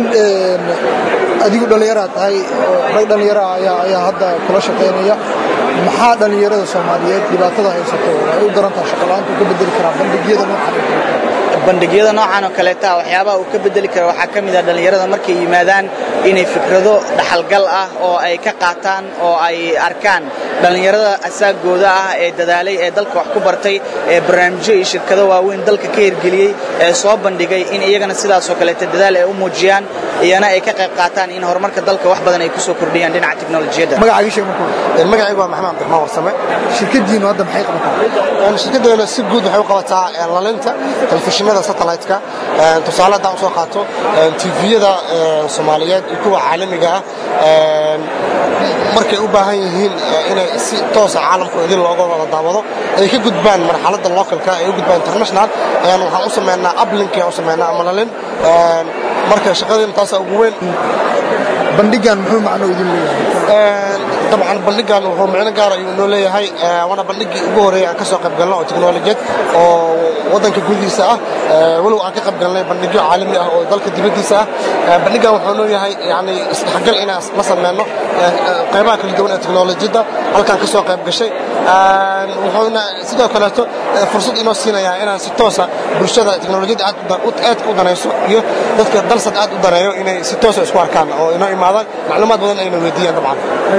adigu dhallinyaraa tahay rag dhallinyara ayaa hadda kula shaqaynaya maxaa dhallinyarada soomaaliyeed dhibaatada haysato ay u daran tahay shaqola'aanta u ka bedeli karaa bandhigyada noocan bandhigyada noocan oo kaleeta waxyaabaha uu ka bedeli kara waxaa ka mid ah dhallinyarada markay yimaadaan inay fikrado dhaxalgal ah oo ay ka qaataan oo ay arkaan dhallinyarada asaagooda ah ee dadaalay ee dalka wax ku bartay ee barnaamijyo iyo shirkado waaweyn dalka ka hirgeliyey ee soo bandhigay in iyagana sidaasoo kaleeta dadaal ay u muujiyaan iyana ay ka qayb qaataan in horumarka dalka wax badan ay kusoo kordhiyaan dhinaca teknolojiyadda magacaaga sheeg marka magacaygu waa maxamed cabdiraxmaan warsame shirkadiinu hadda maxay qabataa shirkaddeena si guud waxay u qabataa lalinta telefishinada satellite-ka tusaale haddaan usoo qaato tviyada soomaaliyeed iyo kuwa caalamiga ah markay u baahan yihiin inay si toosa caalamku idin looga wada daawado ay ka gudbaan marxaladda localka ay u gudbaan international waxaan u sameynaa uplink aan u sameynaa ama lalin marka shaqadeena taasaa ugu weyn bandhigan muxuu macno idin leeyahay dabcan bandhigan wuxuu micno gaar ayuu inoo leeyahay waana bandhigii ugu horeeyay aan ka soo qayb galno oo teknolojiyad oo waddanka gudihiisa ah walow aan ka qayb galnay bandhigyo caalami ah oo dalka dibaddiisa ah bandhigan wuxuu noo yahay yani isdhexgal inaan la sameyno qaybaha kala duwan ee teknolojiyadda halkaan ka soo qayb gashay wuxuuna sidoo kaleeto fursad inoo siinayaa inaan si toosa bulshada teknolojiyadda aad u danayso iyo dadka dalsad aad u daneeyo inay si toosa isku arkaan oo inoo imaadaan macluumaad badan ayna weydiiyaan dabcan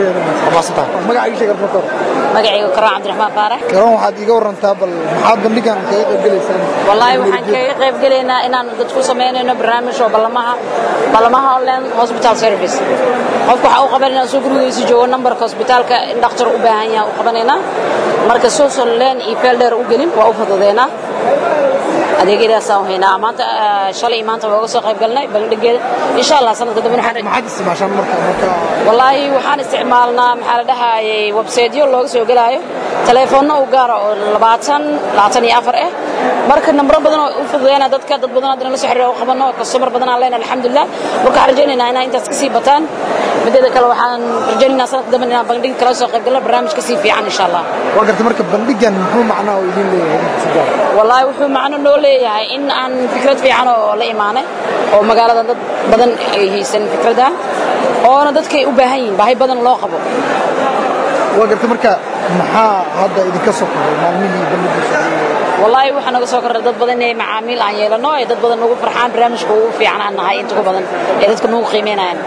magacayga karoon cabdiraxmaan faarax karoon waxaad iiga warantaa bal maxaad bandhigan kaga qaybgalaysaan wallaahi waxaan kaga qayb gelaynaa inaan dadku samaynayno barnaamij oo ballamaha ballamaha online hospital service qofka waxaa u qabanayna soo gurigiisa joogo nambarka hosbitaalka in dhakhtar u baahan yaha u qabanaynaa marka social len iyo feel dheer u gelin waa u fududeynaa adeegyadaasaan haynaa maanta shalay maanta waa uga soo qayb galnay bandhigeeda insha allah sanadka dambe maxaad isticmaashaan marka marka wallaahi waxaan isticmaalnaa maxaa la dhahayay websiteyo looga soo gelaayo taleefoonno u gaara oo labaatan labaatan iyo afar ah marka nambaro badan oo u fududeyna dadka dad badan haddana la soo xiriira u qabano kastomar badan aan leenahay alxamdulilah marka waxaan rajaynaynaa inaa intaas kasii bataan mideeda kale waxaan rajaynaynaa sanadka dambe inaan bandhig kala soo qayb galno barnaamij kasii fiican insha allah waa gartay marka bandhigan muxuu macnaha oo idin leeyahay wallaahi wuxuu macno noo leeyahay in aan fikrad fiican oo la imaanay oo magaalada dad badan ay haysan fikradda oona dadkay u baahan yihiin baahi badan loo qabo waa gartay marka maxaa hadda idinka soo koray maalmihii bandhigiisa wallaahi waxaa naga soo korray dad badan inay macaamiil aan yeelano ee dad badan nagu farxaan barnaamijka ugu fiican aan nahay inta ugu badan ee dadka nagu qiimeynayaan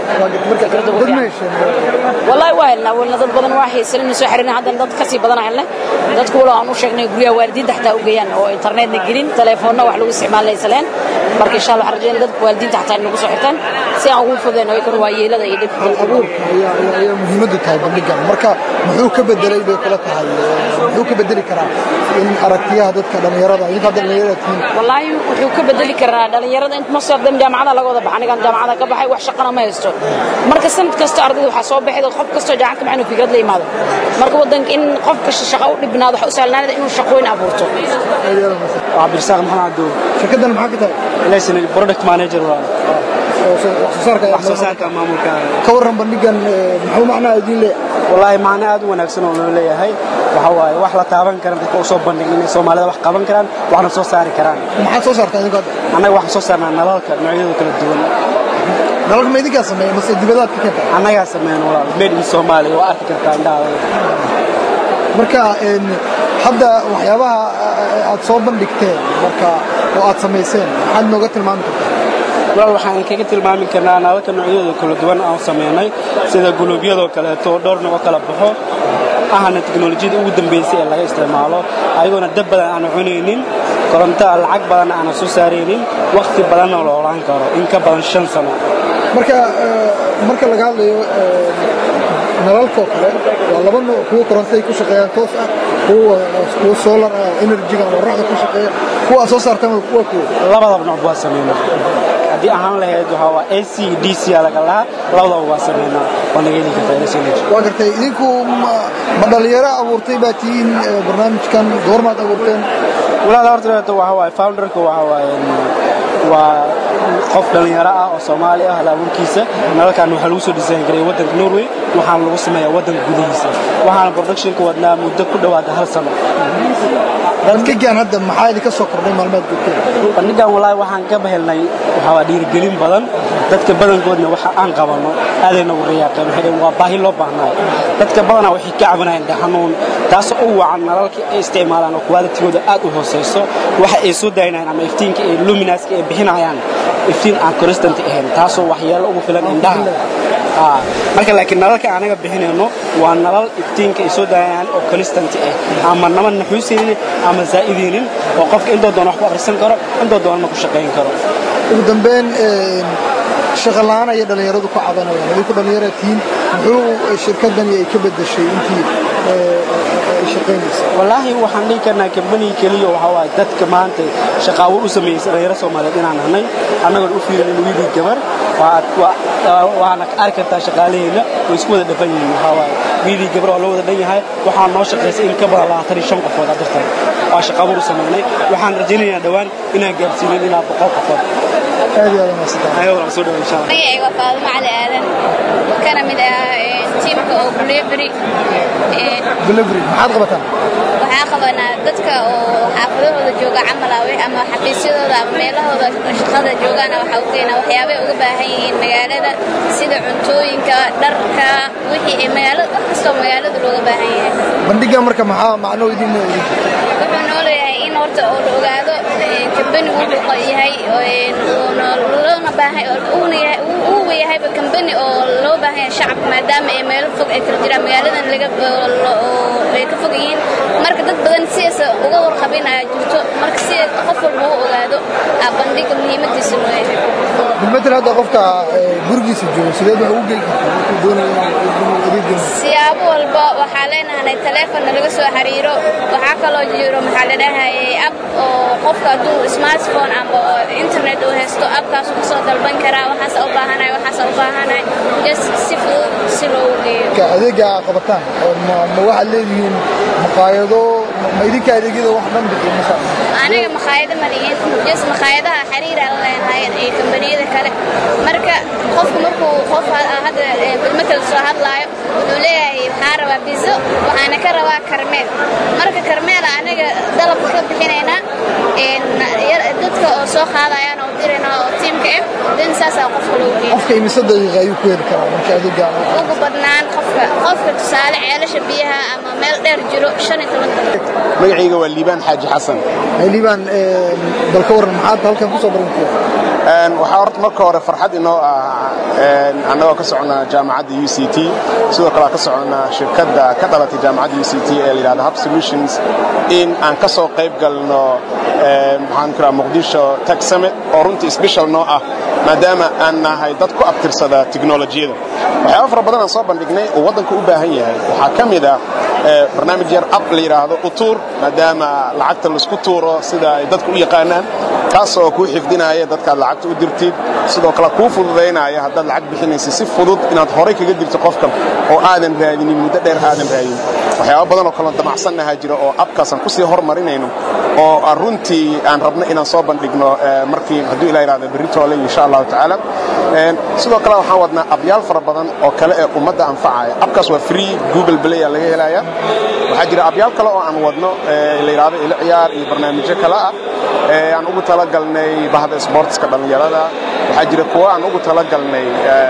wallaahi waa helnaa welna dad badan waa haysan inuu soo xiriirna haddana dad kasii badan helnay dadku walo aan u sheegnay guryaha waalidiinta xataa u geeyaan oo internetna gelin telefoonna wax lagu isticmaalaysa leen marka insha allah waxaan rajaynaa dadka waalidiinta xataa inagu soo xirtaan si aan ugu fududeyno ay kor waa yeelada iyo dhibka ayaa muhiimaddu tahay bandhigan marka muxuu ka bedelay bay kula tahay muxuu ka bedeli karaa in aragtiyaha dadka dhalinyarada idinka hadda dhalinyarada tihiin wallaahi wuxuu ka bedeli karaa dhalinyarada inta ma soo jaamacada laga wada baxa anigaan jaamacada ka baxay wax shaqana ma haysto marka sanad kasta ardayda waxaa soo baxay qof kastoo jaamacad ka baxay inuu fikrad la yimaado marka wadanka in qof kasta shaqo u dhibnaado waxa u sahlanaanada inuu shaqooyin abuurto cabdirasaaq maxamed cabduul shirkaddan maxaa ka tahay laysan product manager waa oo soo- wax soo saarka wax soo saarka maamulka ka warran bandhigan eh, muxuu macnaha idiin leeyahay wallaahi macno aad u wanaagsan oo loo leeyahay waxa waaye wax la taaban kara dadka u soo bandhigin inay soomaalida wax qaban karaan waxna soo saari karaan maxaad soo saartaa idinka hadda annaga waxaan soo saarnaa nalalka noocyadooda kala duwan nalalka ma idinkaa sameeya mase dibadaad ka keenta annagaa sameyn walaal made in soomaaliya waa arki kartaa indhahaada marka een, hadda waxyaabaha eh, aad soo bandhigteen marka oo aad samayseen maxaad nooga tilmaami kartaa walaal waxaan kaga tilmaami karnaa nalalka noocyadooda kala duwan aan sameynay sida guluubyadoo kaleeto oo dhowr nooc kala baxo ahana teknolojiyada ugu dambeysay ee laga isticmaalo ayagoona dab badan aan cunaynin koronto lacag badan aanan soo saaraynin wakhti badanna la olaan karo in ka badan shan sano marka eh, marka laga hadlayo eh, nalalka oo kale waa laba nooc kuwa korontaday ku shaqeeyaan toos ah kuwa kuwa solar ah energy-ga ama qorraxda ku shaqeeya kuwa aad soo saartaan waa kuwa kuwa labadaba nooc baa sameynaa haddii ahaan lahayd waxaa waa ac d c aa laga lahaa labadaba waa sameynaa waa naga heli kartaa LCNH. waa gartay idinku ma ma dhalinyaro abuurtay baa tihiin eh, barnaamijkan goormaad abuurteen walaal horta horta waxa waaye founderka waxa waaye waa qof dhalinyaro ah oo Soomaali ah hal abuurkiisa nalalkan waxaa lagu soo design gareeyay waddanka Norway waxaana lagu sameeyaa waddanka gudihiisa waxaana productionka wadnaa muddo ku dhawaada hal sano bandhigan hadda maxaa idinka soo kordhay maalmeed joogteen bandhigan walaahi waxaan ka bahelnay waxaa waa dhiirigelin badan dadka badankoodna waxa aan qabano aaday nagu riyaaqeen waxay dhaheen waa baahi loo baahnaay dadka badanaa waxay ka cabanayaan dhaxanuun taasoo u wacan nalalka ay isticmaalaan oo qualitigooda aad u hooseyso waxa ay soo daynayaan ama iftiinka ay luminaska ay bixinayaan iftiin aan constant ahayn taasoo waxyeelo ugu filan indhaha Ah, marka laakiin nalalka anaga bixinayno waa nalal iftiinka ay soo daayaan oo constant ah ama nama naxuusaynin ama zaa'idaynin oo qofka intoo doona wax ku akhrisan karo intoo doonana ku shaqayn karo ugu dambeyn een, shaqo la'aan ayay dhallinyaradu ku cabanayaan idinku dhallinyara tihiin muxuu shirkadani ay ka bedeshay intii eh, ay shaqaynaysa wallaahi waxaan dhihi karnaa kambaniga keliya waxaa waaye dadka maanta shaqaawo u sameeyey dhalinyaro soomaaliyeed inaan nahnay annagoon u fiirinin wiilii gabar waa- waa- waana arki kartaa shaqaalaheenna way isku wada dhafan yihiin waxaa waaye wiilii gabar waa loo wada dhan yahay waxaa noo shaqaysay in ka badan labaatan iyo shan qofood adartan waa shaqaawo u sameynay waxaan rajaynaynaa dhowaan inaan gaarsiinin ilaa boqol qofood aad iyo aad umaadsantahay ayago waan soo dhawa insha allah magacayga waa faadumo cali aadan kana mid ah ee, tiimka oo delivery ee, delivery maxaad qabataan waxaa qabanaa dadka oo xaafadahooda jooga camal ah wi- ama xafiisyadooda ama meelahooda shaqada joogaana waxaa u keenaa waxyaabay uga baahan yihiin magaalada sida cuntooyinka dharka wixii ay magaalada wax kastoo magaalada looga baahan yahay bandhigan marka maxaa macnoo idin leeyahay wuxuu noo leeyahay in horta oo la ogaado ee, kambanigu wuxuu qa- yahay oo, een, uuna loona baahan uuna yahay uu- uu yahayba kambani oo loo baahan yahay shacabka maadaama ay meelo fog ay kala jiraan magaaladan laga oo lo- oo ay ka fog yihiin marka dad badan sidaas uga warqabin ayaa jirto marka si qof walba u ogaado aa bandhiga muhiimadiisa loo yahay bilmetel hadda qofka eh, gurigiisa joogo sideed wax ugu geli kartaa wuxuu doonaya inuu adeeg geliyo siyaabo walba waxaa leenahay taleefon laga soo xiriiro waxaa kaloo jiro maxaa la dhahayay app oo qofka hadduu smartphone amba oo internet uu haysto appkaas uu kasoo dalban karaa waxaas u baahanahay waxaas u baahanahay just si fudud si loogu geeyo ka adeega aad qabataan oo ma ma waxaad leedihiin maqaayado ma- ma idinka adeegyada wax dhan bixiyo masa aniga makhaayado ma lihin just makhaayadaha xiriira la leenahay iyo kambaniyada kale marka qofku markuu qof ha- hadda eh, bilmetel soo hadlaayo wuxuu leeyahay waxaa rabaa bizo waxaana ka rabaa karmeel marka karmeela aniga dalab ka bixinaynaa een, yar- dadka oo soo qaadayaan oo dirayna oo tiimka ah dan saasaa qofka loo geeya qofka imise daqiiqa ayuu ku heli karaa marka adeega ugu badnaan qofka qofka tusaale ceelasha biyaha ama meel dheer jiro shan iyo toban daqiiqo magacayga waa liibaan xaaji xasan liibaan bal ka waran maxaad halkan kusoo barantiya Een, waxaa horta marka hore farxad inoo ah een, annagoo ka soconnaa jaamacadda u c t sidoo kale aan ka soconnaa shirkadda ka dhalatay jaamacadda u c t ee la yidhahdo hub solutions in aan ka soo qayb galno een, maxaan ku rahaa muqdisho tech summit oo runtii special noo ah maadaama aan nahay dad ku abtirsada tiknolojiyada waxyaaba fara badan aan soo bandhignay oo waddanku u baahan yahay waxaa ka mid ah ee, barnaamij yar app la yidhaahdo utuur maadaama lacagta laisku tuuro sida ay dadku u yaqaanaan kaasoo kuu xifdinaya dadkaad lacagta u dirtid sidoo kale kuu fududaynaya haddaad lacag bixinaysa si fudud inaad horay kaga dirto qofkan oo aadan raadinin muddo dheer aadan raadin waxyaaba badan oo kaloo damacsannahaa jira oo abkaasaan kusii hormarinayno oo runtii aan rabno inaan soo bandhigno markii hadduu ilah yidhahdo berri toole insha allahu tacaala sidoo kale waxaan wadnaa abyaal fara badan oo kale ee ummadda anfacaya abkaas waa free google play aa laga helaya waxaa jira abyaal kale oo aan wadno la yidhahdo ilo ciyaar iyo barnaamijyo kale ah aan ugu talagalnay bahda sportska dhallinyarada waxaa jira kuwo aan ugu talagalnay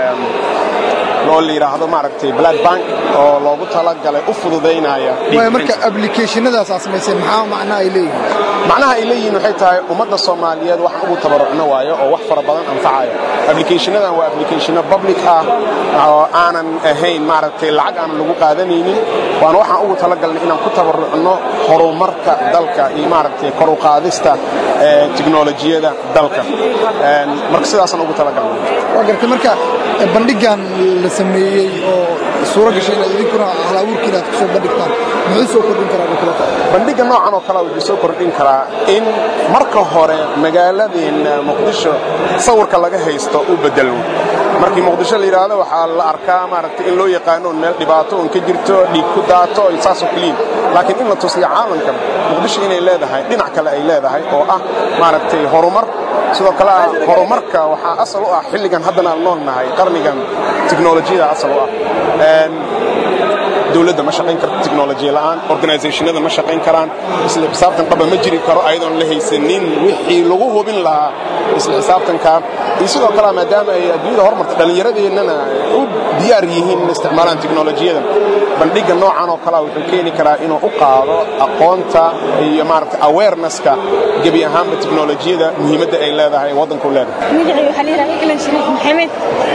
oo la yidhaahdo maaragtay blood bank oo loogu talagalay u fududaynaya waaya marka applicationadaas aad samayseen maxaa macnaha ay leeyihiin macnaha ay leeyihiin waxay tahay ummadda soomaaliyeed waxaan ugu tabarucno waayo oo wax fara badan anfacayo applicationadan waa applicationo public ah oo aanan ahayn maaragtay lacag aanan lagu qaadanaynin waana waxaan ugu talagalnay inaan ku tabarucno horumarka dalka iyo maaragtay kor u qaadista tiknolojiyada dalka marka sidaasaan ugu talagalnay waa gartay marka bandhigan la sameeyey oo suuro gashay inaad idinkuna halabuurkiina aad ku soo bandhigtaan muxuu soo kordhin karaa kula tahay bandhigga noocan oo kale wuxuu soo kordhin karaa in marka hore magaaladeenna muqdisho sawirka laga haysto u bedelmo markii muqdisho la yidhaahdo waxaa la arkaa maaragtay in loo yaqaano un meel dhibaato un ka jirto dhiig ku daato saasoo keliin laakiin in la tusiyo caalamka muqdisho inay leedahay dhinac kale ay leedahay oo ah maaragtay horumar sidoo kale ah horumarka waxaa asal u ah xilligan haddana aan nool nahay qarnigan tiknolojiyada asal u ah dowladda ma shaqayn karto tiknolojiya la'aan organizationada ma shaqayn karaan isla xisaabtan qaba ma jiri karo ayadoon la haysanin wixii lagu hubin lahaa isla xisaabtanka iyo sidoo kale maadaama ay adduunyada horumarta dhallinyaradeennana u diyaar yihiin in isticmaalaan tiknolojiyada bandhigga noocan oo kalea wuxuu keeni karaa inuu u qaado aqoonta iyo maaragtay awarenesska gebi ahaanba tiknolojiyada muhiimadda ay leedahay waddanku leedahay magacii waxaa la yidhaha ilan shariif maxamed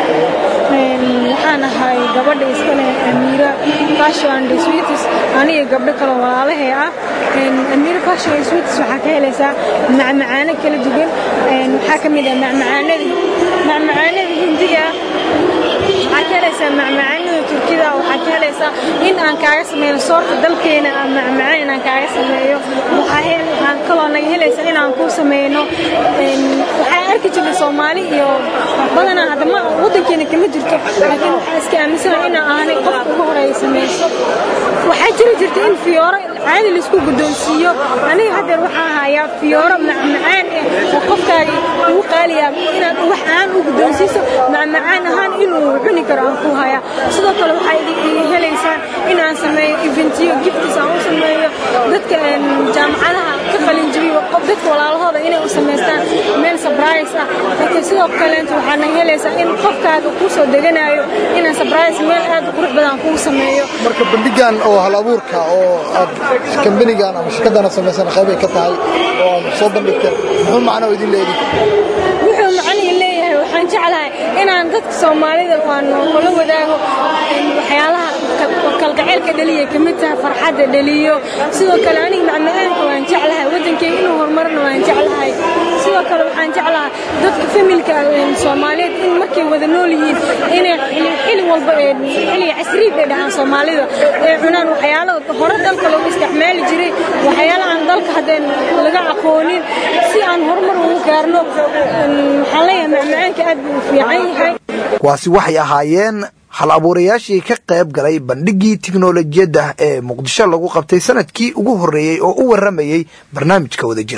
waxaan ahay gabadha iskale amiira fashion and sweeties aniga gabdho kale walaalahay ah amiira fashion and sweeties waxaa ka helaysaa macmacaano kala duwan waxaa ka mid ah macmacaanada macmacaanada hindiga waxaa ka helaysaa macmacaanada turkida waxaa ka helaysaa in aan kaaga sameeyo soorta dalkeena aan macmacaan inaan kaaga sameeyo waxaa kaloo naga helaysaa inaan ku sameyno waxaa arki jirnay soomaali iyo badanaa haddama waddankeena kama jirto laakiin waxaa iska aaminsana inaan aanay qofka ugu horeeya sameyso waxaa jiri jirta in fiyooro caadi laisku guddoonsiiyo aniga haddeer waxaa hayaa fiyooro macmacaan eh oo qofkaagi ugu qaaliyaa inaad wax aan u guddoonsiiso macmacaan ahaan inuu cuni karo aan ku hayaa sidoo kale waxaa iga helaysaa in aan sameeyo eventiyo giftis aan u sameeyo dadka jaamacadaha ka qalin jabiyo dadka walaalahooda inay u samaystaan meel sabrise ah laakiin sidoo kaleenta waxaana helaysaa in qofkaaga kuu soo deganayo inaan sabrise meel aad u qurux badan kuu sameeyo marka bandhigan oo hal abuurka oo aad kambanigan ama shirkaddan aad samaysana qaybay ka tahay oo aad soo bandhigteen muxuu macno idin leeyahay wuxuu macnihi leeyahay waxaan jeclahay inaan dadka soomaalida aan kula wadaago waxyaalaha kalgaceylka dhaliya ka mid tahay farxadda dhaliyo sidoo kale aniga macmacaanka waan jeclahay waddankeyga inuu horumarna waan jeclahay sidoo kale waxaan jeclahay dadka familka soomaaliyeed in markay wada nool yihiin inay xili walba xili casriid ay dhahaan soomaalida ay cunaan waxyaalo hore dalka lagu isticmaali jiray waxyaalo aan dalka haddeen laga aqoonin si aan horumar ugu gaarno waxaan leeyahay macmacaanka aad buu u fiican yahay kuwaasi waxay ahaayeen hal abuurayaashii ka qayb galay bandhiggii tiknolojiyadda ee muqdisho lagu qabtay sanadkii ugu horreeyey oo u warramayey barnaamijka wadajir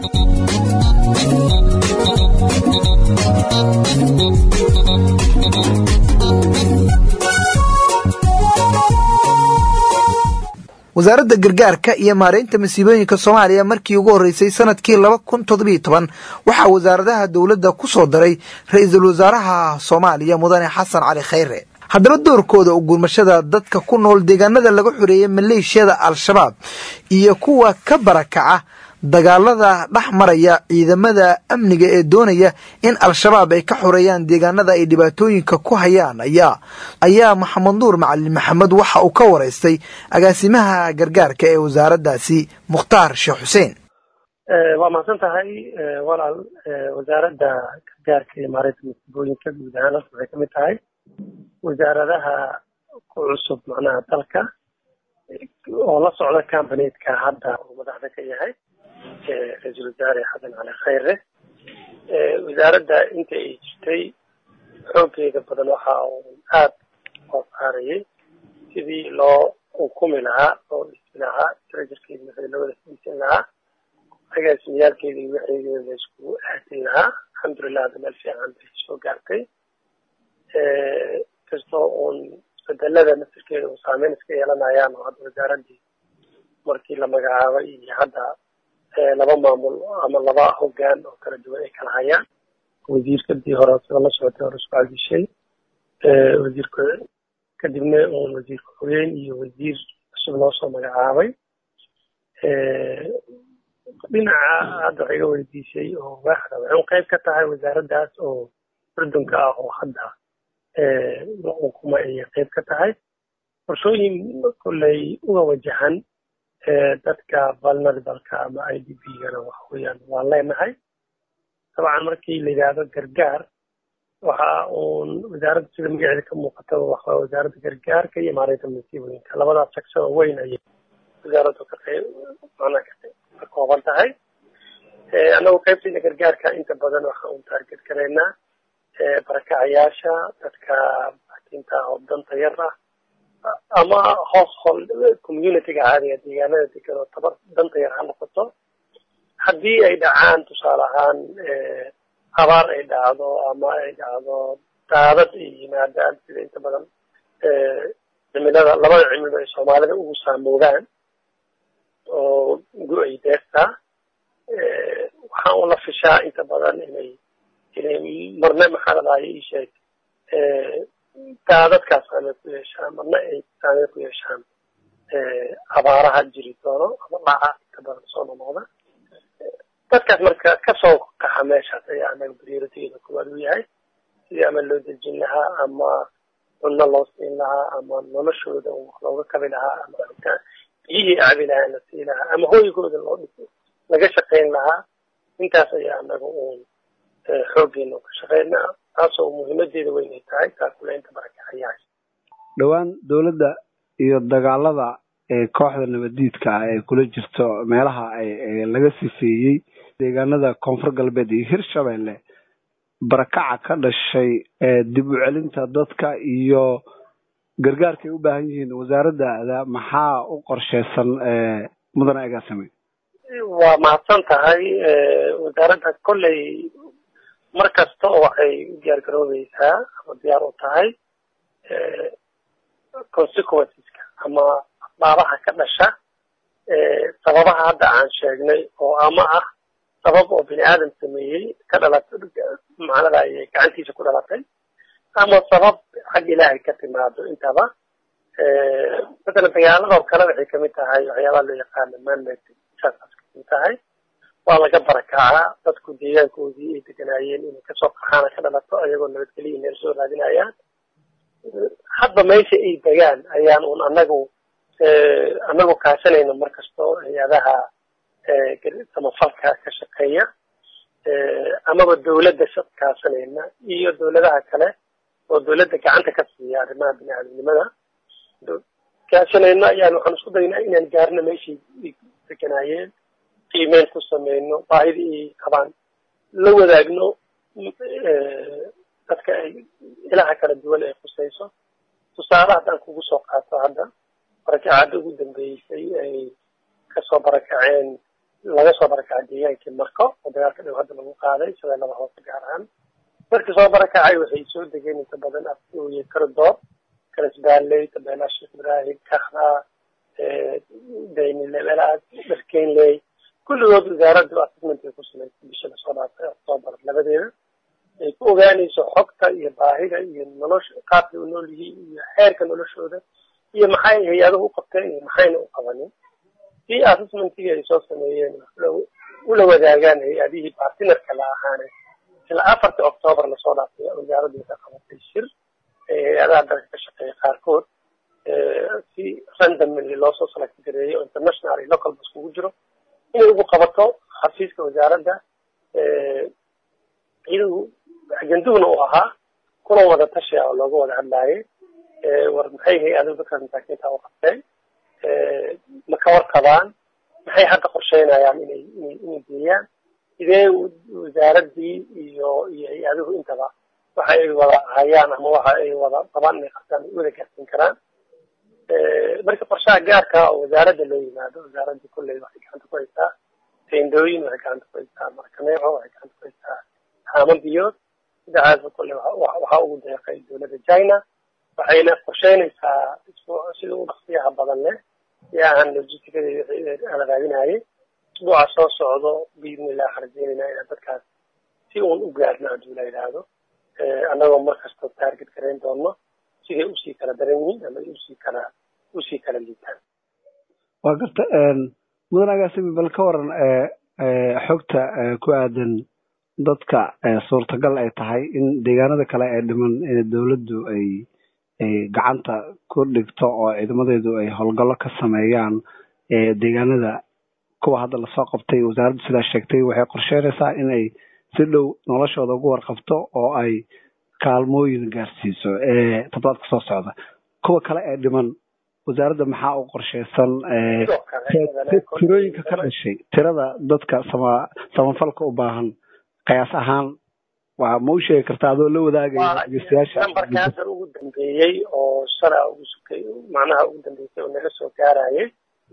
wasaaradda gargaarka iyo maaraynta masiibooyinka soomaaliya markii ugu horreysay sanadkii laba kun toddobiyo toban waxaa wasaaradaha dowladda ku soo daray ra-iisul wasaaraha soomaaliya mudane xasan cali khayre haddaba doorkooda u gurmashada dadka ku nool deegaanada laga xoreeyay maleeshiyada al-shabaab iyo kuwa ka barakaca dagaalada dhex maraya ciidamada amniga ee doonaya in al-shabaab ay ka xoreeyaan deegaanada ay dhibaatooyinka ku hayaan ayaa ayaa maxamed nuur macalin maxamed waxa uu ka waraystay agaasimaha gargaarka ee wasaaraddaasi mukhtaar sheekh xuseen waa mahadsan tahay walaal wasaaradda gargaarka iyo maareynta masiibooyinka guud ahaan halka waxay kamid tahay wasaaradaha ku cusub macnaha dalka oo la socda cambaneedka hadda uu madaxda ka yahay ra-iisul wasaare xasan cali khayre wasaaradda inta ay jirtay xooggeeda badan waxa uu aad oo saarayay sidii loo ukumi lahaa loo dhisi lahaa tirajarkeeda wixii loo wada fahmsan lahaa agaasimiyaalkeeda iyo waxeegeeda la iskugu aadin lahaa alxamdulilah hadda meel fiican bay soo gaartay kastoo uun isbedelada nasirkeeda uu saameyn iska yeelanayaan oo hadda wasaaradii markii la magacaabay iyo hadda laba maamul ama laba hogaan oo kala duwan ay kala hayaan wasiirkadii hore sida la socotay hore isku cadishay wasiirka kadibna uun wasiir ku-xigeen iyo wasiir cusub loo soo magacaabay dhinaca hadda wax iga weydiisay oo waaxda waxay qayb ka tahay wasaaraddaas oo urdunka ah oo hadda la ukuma ayay qayb ka tahay qorshooyin kolley uga wajahan dadka vulnerableka ama i d b gana waxa weeyaan waan leenahay dabcan markii la yidhaahdo gargaar waxa uun wasaaradda sida magaceeda ka muuqataba waxa wasaaradda gargaarka iyo maareynta masiibooyinka labadaas section oo weyn ayay wasaaraddu ka qayb macnaa ka kooban tahay annagu qaybtayda gargaarka inta badan waxa uun taarget garaynaa barakacayaasha dadka bakinta oo danta yar ah ama household communityga caadiga deegaanada degan oo tabar danta yar ha noqoto haddii ay dhacaan tusaale ahaan abaar ay dhacdo ama ay dhacdo daadad ay yimaadaan sida inta badan cimilada labada cimilo ay soomaalida ugu saamoodaan oo gu-ay deerta waxaan ula fishaa inta badan inay inay marna maxaa ladahaya ii sheeg daadadkaas saameyn ku yeeshaan marna ay saameyn ku yeeshaan abaaraha jiri doono ama dhaca inta badan soo nonoqda dadkaas marka kasoo kaxa meeshaas ayaa anaga prioritygeeda koowaad u yahay sidii ama loo dejin lahaa ama cunno loo siin lahaa ama noloshooda looga kabi lahaa ama biyihii cabi lahaa la sii lahaa ama hooygooda loo dhis laga shaqayn lahaa intaas ayaa anaga uun xooggeena ka shaqaynaa taasoo muhiimadeeda weyn ay tahay taakuleynta barakacayaasha dhowaan dowladda iyo dagaalada ee kooxda nabadiidka ah ee kula jirto meelaha ay laga sifeeyey deegaanada koonfur galbeed iyo hirshabelle barakaca ka dhashay ee dib u celinta dadka iyo gargaarkay u baahan yihiin wasaaraddaada maxaa u qorsheysan mudane agaasame waa mahadsan tahay wasaaradda kolley mar kasta oo waxay u diyaar garoobeysaa ama diyaar u tahay consequenceska ama asbaabaha ka dhasha sababaha hadda aan sheegnay oo ama ah sabab oo bini aadam sameeyey ka dhalatay macnada ayay gacantiisa ku dhalatay ama sabab xag ilaahay ka timaado intaba mathalan dagaaladoo kale waxay kamid tahay waxyaabaha loo yaqaano manmade disasters kamid tahay waa laga barakacaa dadku deegaankoodii ay deganaayeen inay kasoo qaxaana ka dhalato ayagoo nabadgeliya meel soo raadinayaan hadba meesha ay degaan ayaan un anagu anagu kaashanayno markastoo hay-adaha samafalka ka shaqeeya amaba dawladda kaashanayna iyo dawladaha kale oo dawladda gacanta ka siiya arrimaha bini aadamnimada kaashanayno ayaan waxaan isku daynaa inaan gaarno meeshay deganaayeen qiimeyn ku sameyno baahidii ay qabaan la wadaagno dadka ay ilaha kala duwan ay khusayso tusaale haddaan kugu soo qaato hadda barakacada ugu dambeysay ay kasoo barakaceen laga soo barakacay deegaankii marko oo dagaalka dhow hadda lagu qaaday shabeellada hoose gaar ahaan markii soo barakacay waxay soo degeen inta badan afooye karadoob kalasbaaley tabeelaa sheekh ibraahim kakhda daynile meelahaas dharkeynley kulligood wasaaraddu assessment ay ku samaysay bisha lasoo dhaafay octoobar labadeeda ay ku ogaanayso xogta iyo baahida iyo nolosha qaabkay u nool yihiin iyo xeerka noloshooda iyo maxay hay-aduhu u qabteen iyo maxayna u qabanin si assessmentigii ay soo sameeyeen ula wadaagaan hay-adihii bartinarka la ahaane ilaa afartii octoobar lasoo dhaafay wasaaraddu waxay qabatay shir ee hay-adaha dalka ka shaqeeya qaarkood si randomly loosoo select gareeyo international iyo local bas kugu jiro inay ugu qabato xafiiska wasaaradda iyadu ajenduhuna uu ahaa kuna wada tashi ah oo looga wada hadlaayay war maxay hay-aduhu dadkaas masaakiinta u qabteen ma ka warqabaan maxay hadda qorsheynayaan inay inay inay geeyaan sidee wasaaraddii iyo iyo hay-aduhu intaba waxa ay wada hayaan ama waxa ay wada qabaan inay qabtaan ay wada gaarsiin karaan marka qorshaha gaarka oo wasaaradda loo yimaado wasaaradda kolley waxay gacanta ku haysaa teendooyin waxay gacanta ku haysaa markaneeco waxay gacanta ku haysaa haamo biyood sidacaasa kole waxaa ugu deeqay dowladda china waxayna qorsheynaysaa sida u dhaqsiyaha badan leh si ahan logisticada ala raadinayay usbuuca soo socdo biidnillah rajeynayna inaan dadkaas si uun u gaarno hadduu la yidhaahdo annagoo markasta taarget garayn doono siday usii kala daran yihiin ama usii kala usii kala liitaan waa garta mudan agaasimi bal ka waran xogta ku aadan dadka suurtagal ay tahay in deegaanada kale ee dhiman dowladdu ay ay gacanta ku dhigto oo ciidamadeedu ay howlgallo ka sameeyaan deegaanada kuwa hadda lasoo qabtay wasaaraddu sidaa sheegtay waxay qorsheynaysaa in ay si dhow noloshooda ugu warqabto oo ay kaalmooyin gaarsiiso toddobaadka soo socda kuwa kale ee dhiman wasaaradda maxaa u qorsheysan tirooyinka ka dhashay tirada dadka sama samafalka u baahan qiyaas ahaan waa ma u sheegi kartaa adoo la wadaagaya dhegeystayaasha nambarka hadda ugu dambeeyey oo shala ugu sukay macnaha ugu dambeysay oo naga soo gaarayay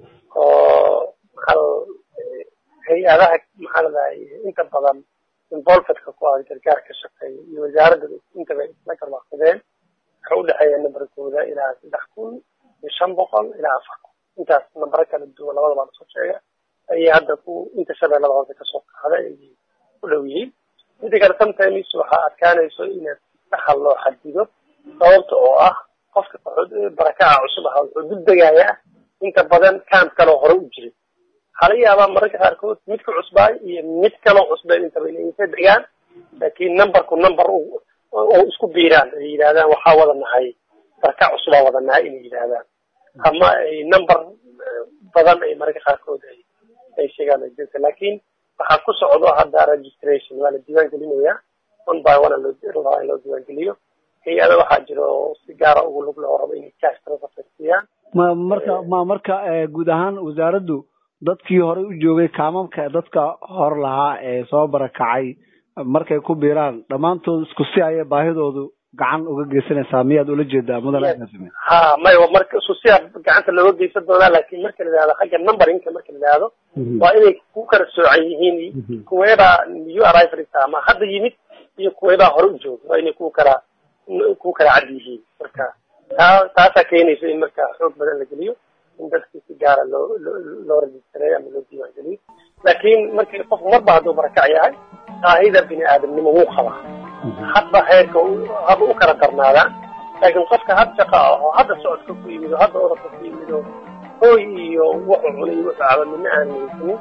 oo maxaa hay-adaha maxaa ladahay inta badan involvedka ku ah gargaar ka shaqeeya iyo wasaaradda intaba isla garwaaqsadeen waxay udhexeeya nambarkooda ilaa saddex kun iyo shan boqol ilaa afar kun intaas nambaro kala duwan labada baa lasoo sheega ayay hadda ku inta shabeellada hoose kasoo qaada ayay u dhow yihiin midda kale sometimes waxaa adkaanayso inaad saxa loo xadido sababta oo ah qofka barakaca cusub aha wuxuu dul degayaa inta badan camp kaloo hore u jiray waxaa laga yaabaa mararka qaarkood midka cusbaay iyo mid kaloo cusbay intaba inay inta degaan laakiin numberku number oo isku biiraan ay yidhahdaan waxaa wada nahay barakac cusubaa wada nahay inay yidhahdaan ama ay number badan ay mararka qaarkood ay ay sheegaan ay jirta laakiin waxaa ku socdo hadda registration waa la diiwaan gelinayaa one by one loo rabaa in loo diiwaan geliyo hay-ada waxaa jiro si gaara ugu lug loo rabo inay cash transfer siiyaan ma marka ma marka guud ahaan wasaaraddu dadkii horey u joogay kaamamka dadka hor lahaa ee soo barakacay markay ku biiraan dhammaantood isku si ayay baahidoodu gacan uga geysanaysaa miyaad ula jeedaa mudan agaasime ha may marka isku siyaa gacanta looga geysan doonaa laakiin marka la yidhahdo xagga numberinka marka la yidhahdo waa inay ku kala soocan yihiin kuweebaa new arrivals ama hadda yimid iyo kuweebaa hore u jooga waa inay ku kala ku kala cad yihiin marka taa taasaa keenaysa in marka xoog badan la geliyo in dadkii si gaara loo loo rejistareeyo ama loo diiwaan geliyo laakiin markii qofku marba hadduu barakac yahay baahida bini aadamnimo wuu qabaa hadba heerka haba u kala darnaadaan laakiin qofka had shaqa aho hadda socodka ku yimid oo hadda orodka ku yimid oo hooy iyo wuxuu cunay wuxuu caba midna aan haysanin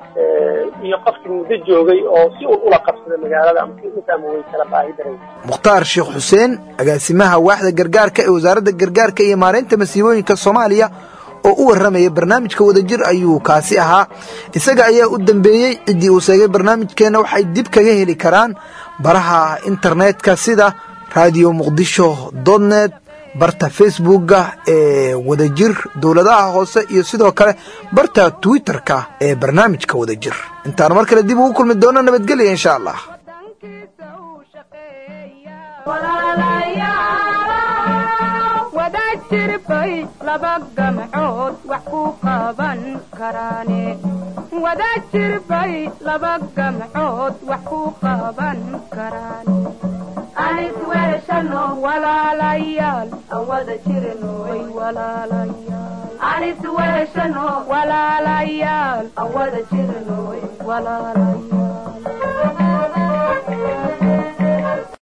iyo qofkii muddo joogay oo si uu ula qabsada magaalada ama si intaama way kala baahi daray mukhtaar sheekh xuseen agaasimaha waaxda gargaarka ee wasaaradda gargaarka iyo maareynta masiibooyinka soomaaliya oo u warramaya barnaamijka wadajir ayuu kaasi ahaa isaga ayaa u dambeeyey ciddii uu sheegay barnaamijkeenna waxay dib kaga heli karaan baraha internetka sida radio muqdisho dotnet barta facebookga ee wadajir dowladaha hoose iyo sidoo kale barta twitterka ee barnaamijka wadajir intaan mar kale dib ugu kulmi doono nabadgelya insha allah wadajirbay laba gamcood wax ku qaban karaane wadajirbay laba gamcood wax ku qaban karaane anis weeshano walaalayaal aan wada jirno way walaalayaal anis weeshano walaalayaal aan wada jirno way walaalayaal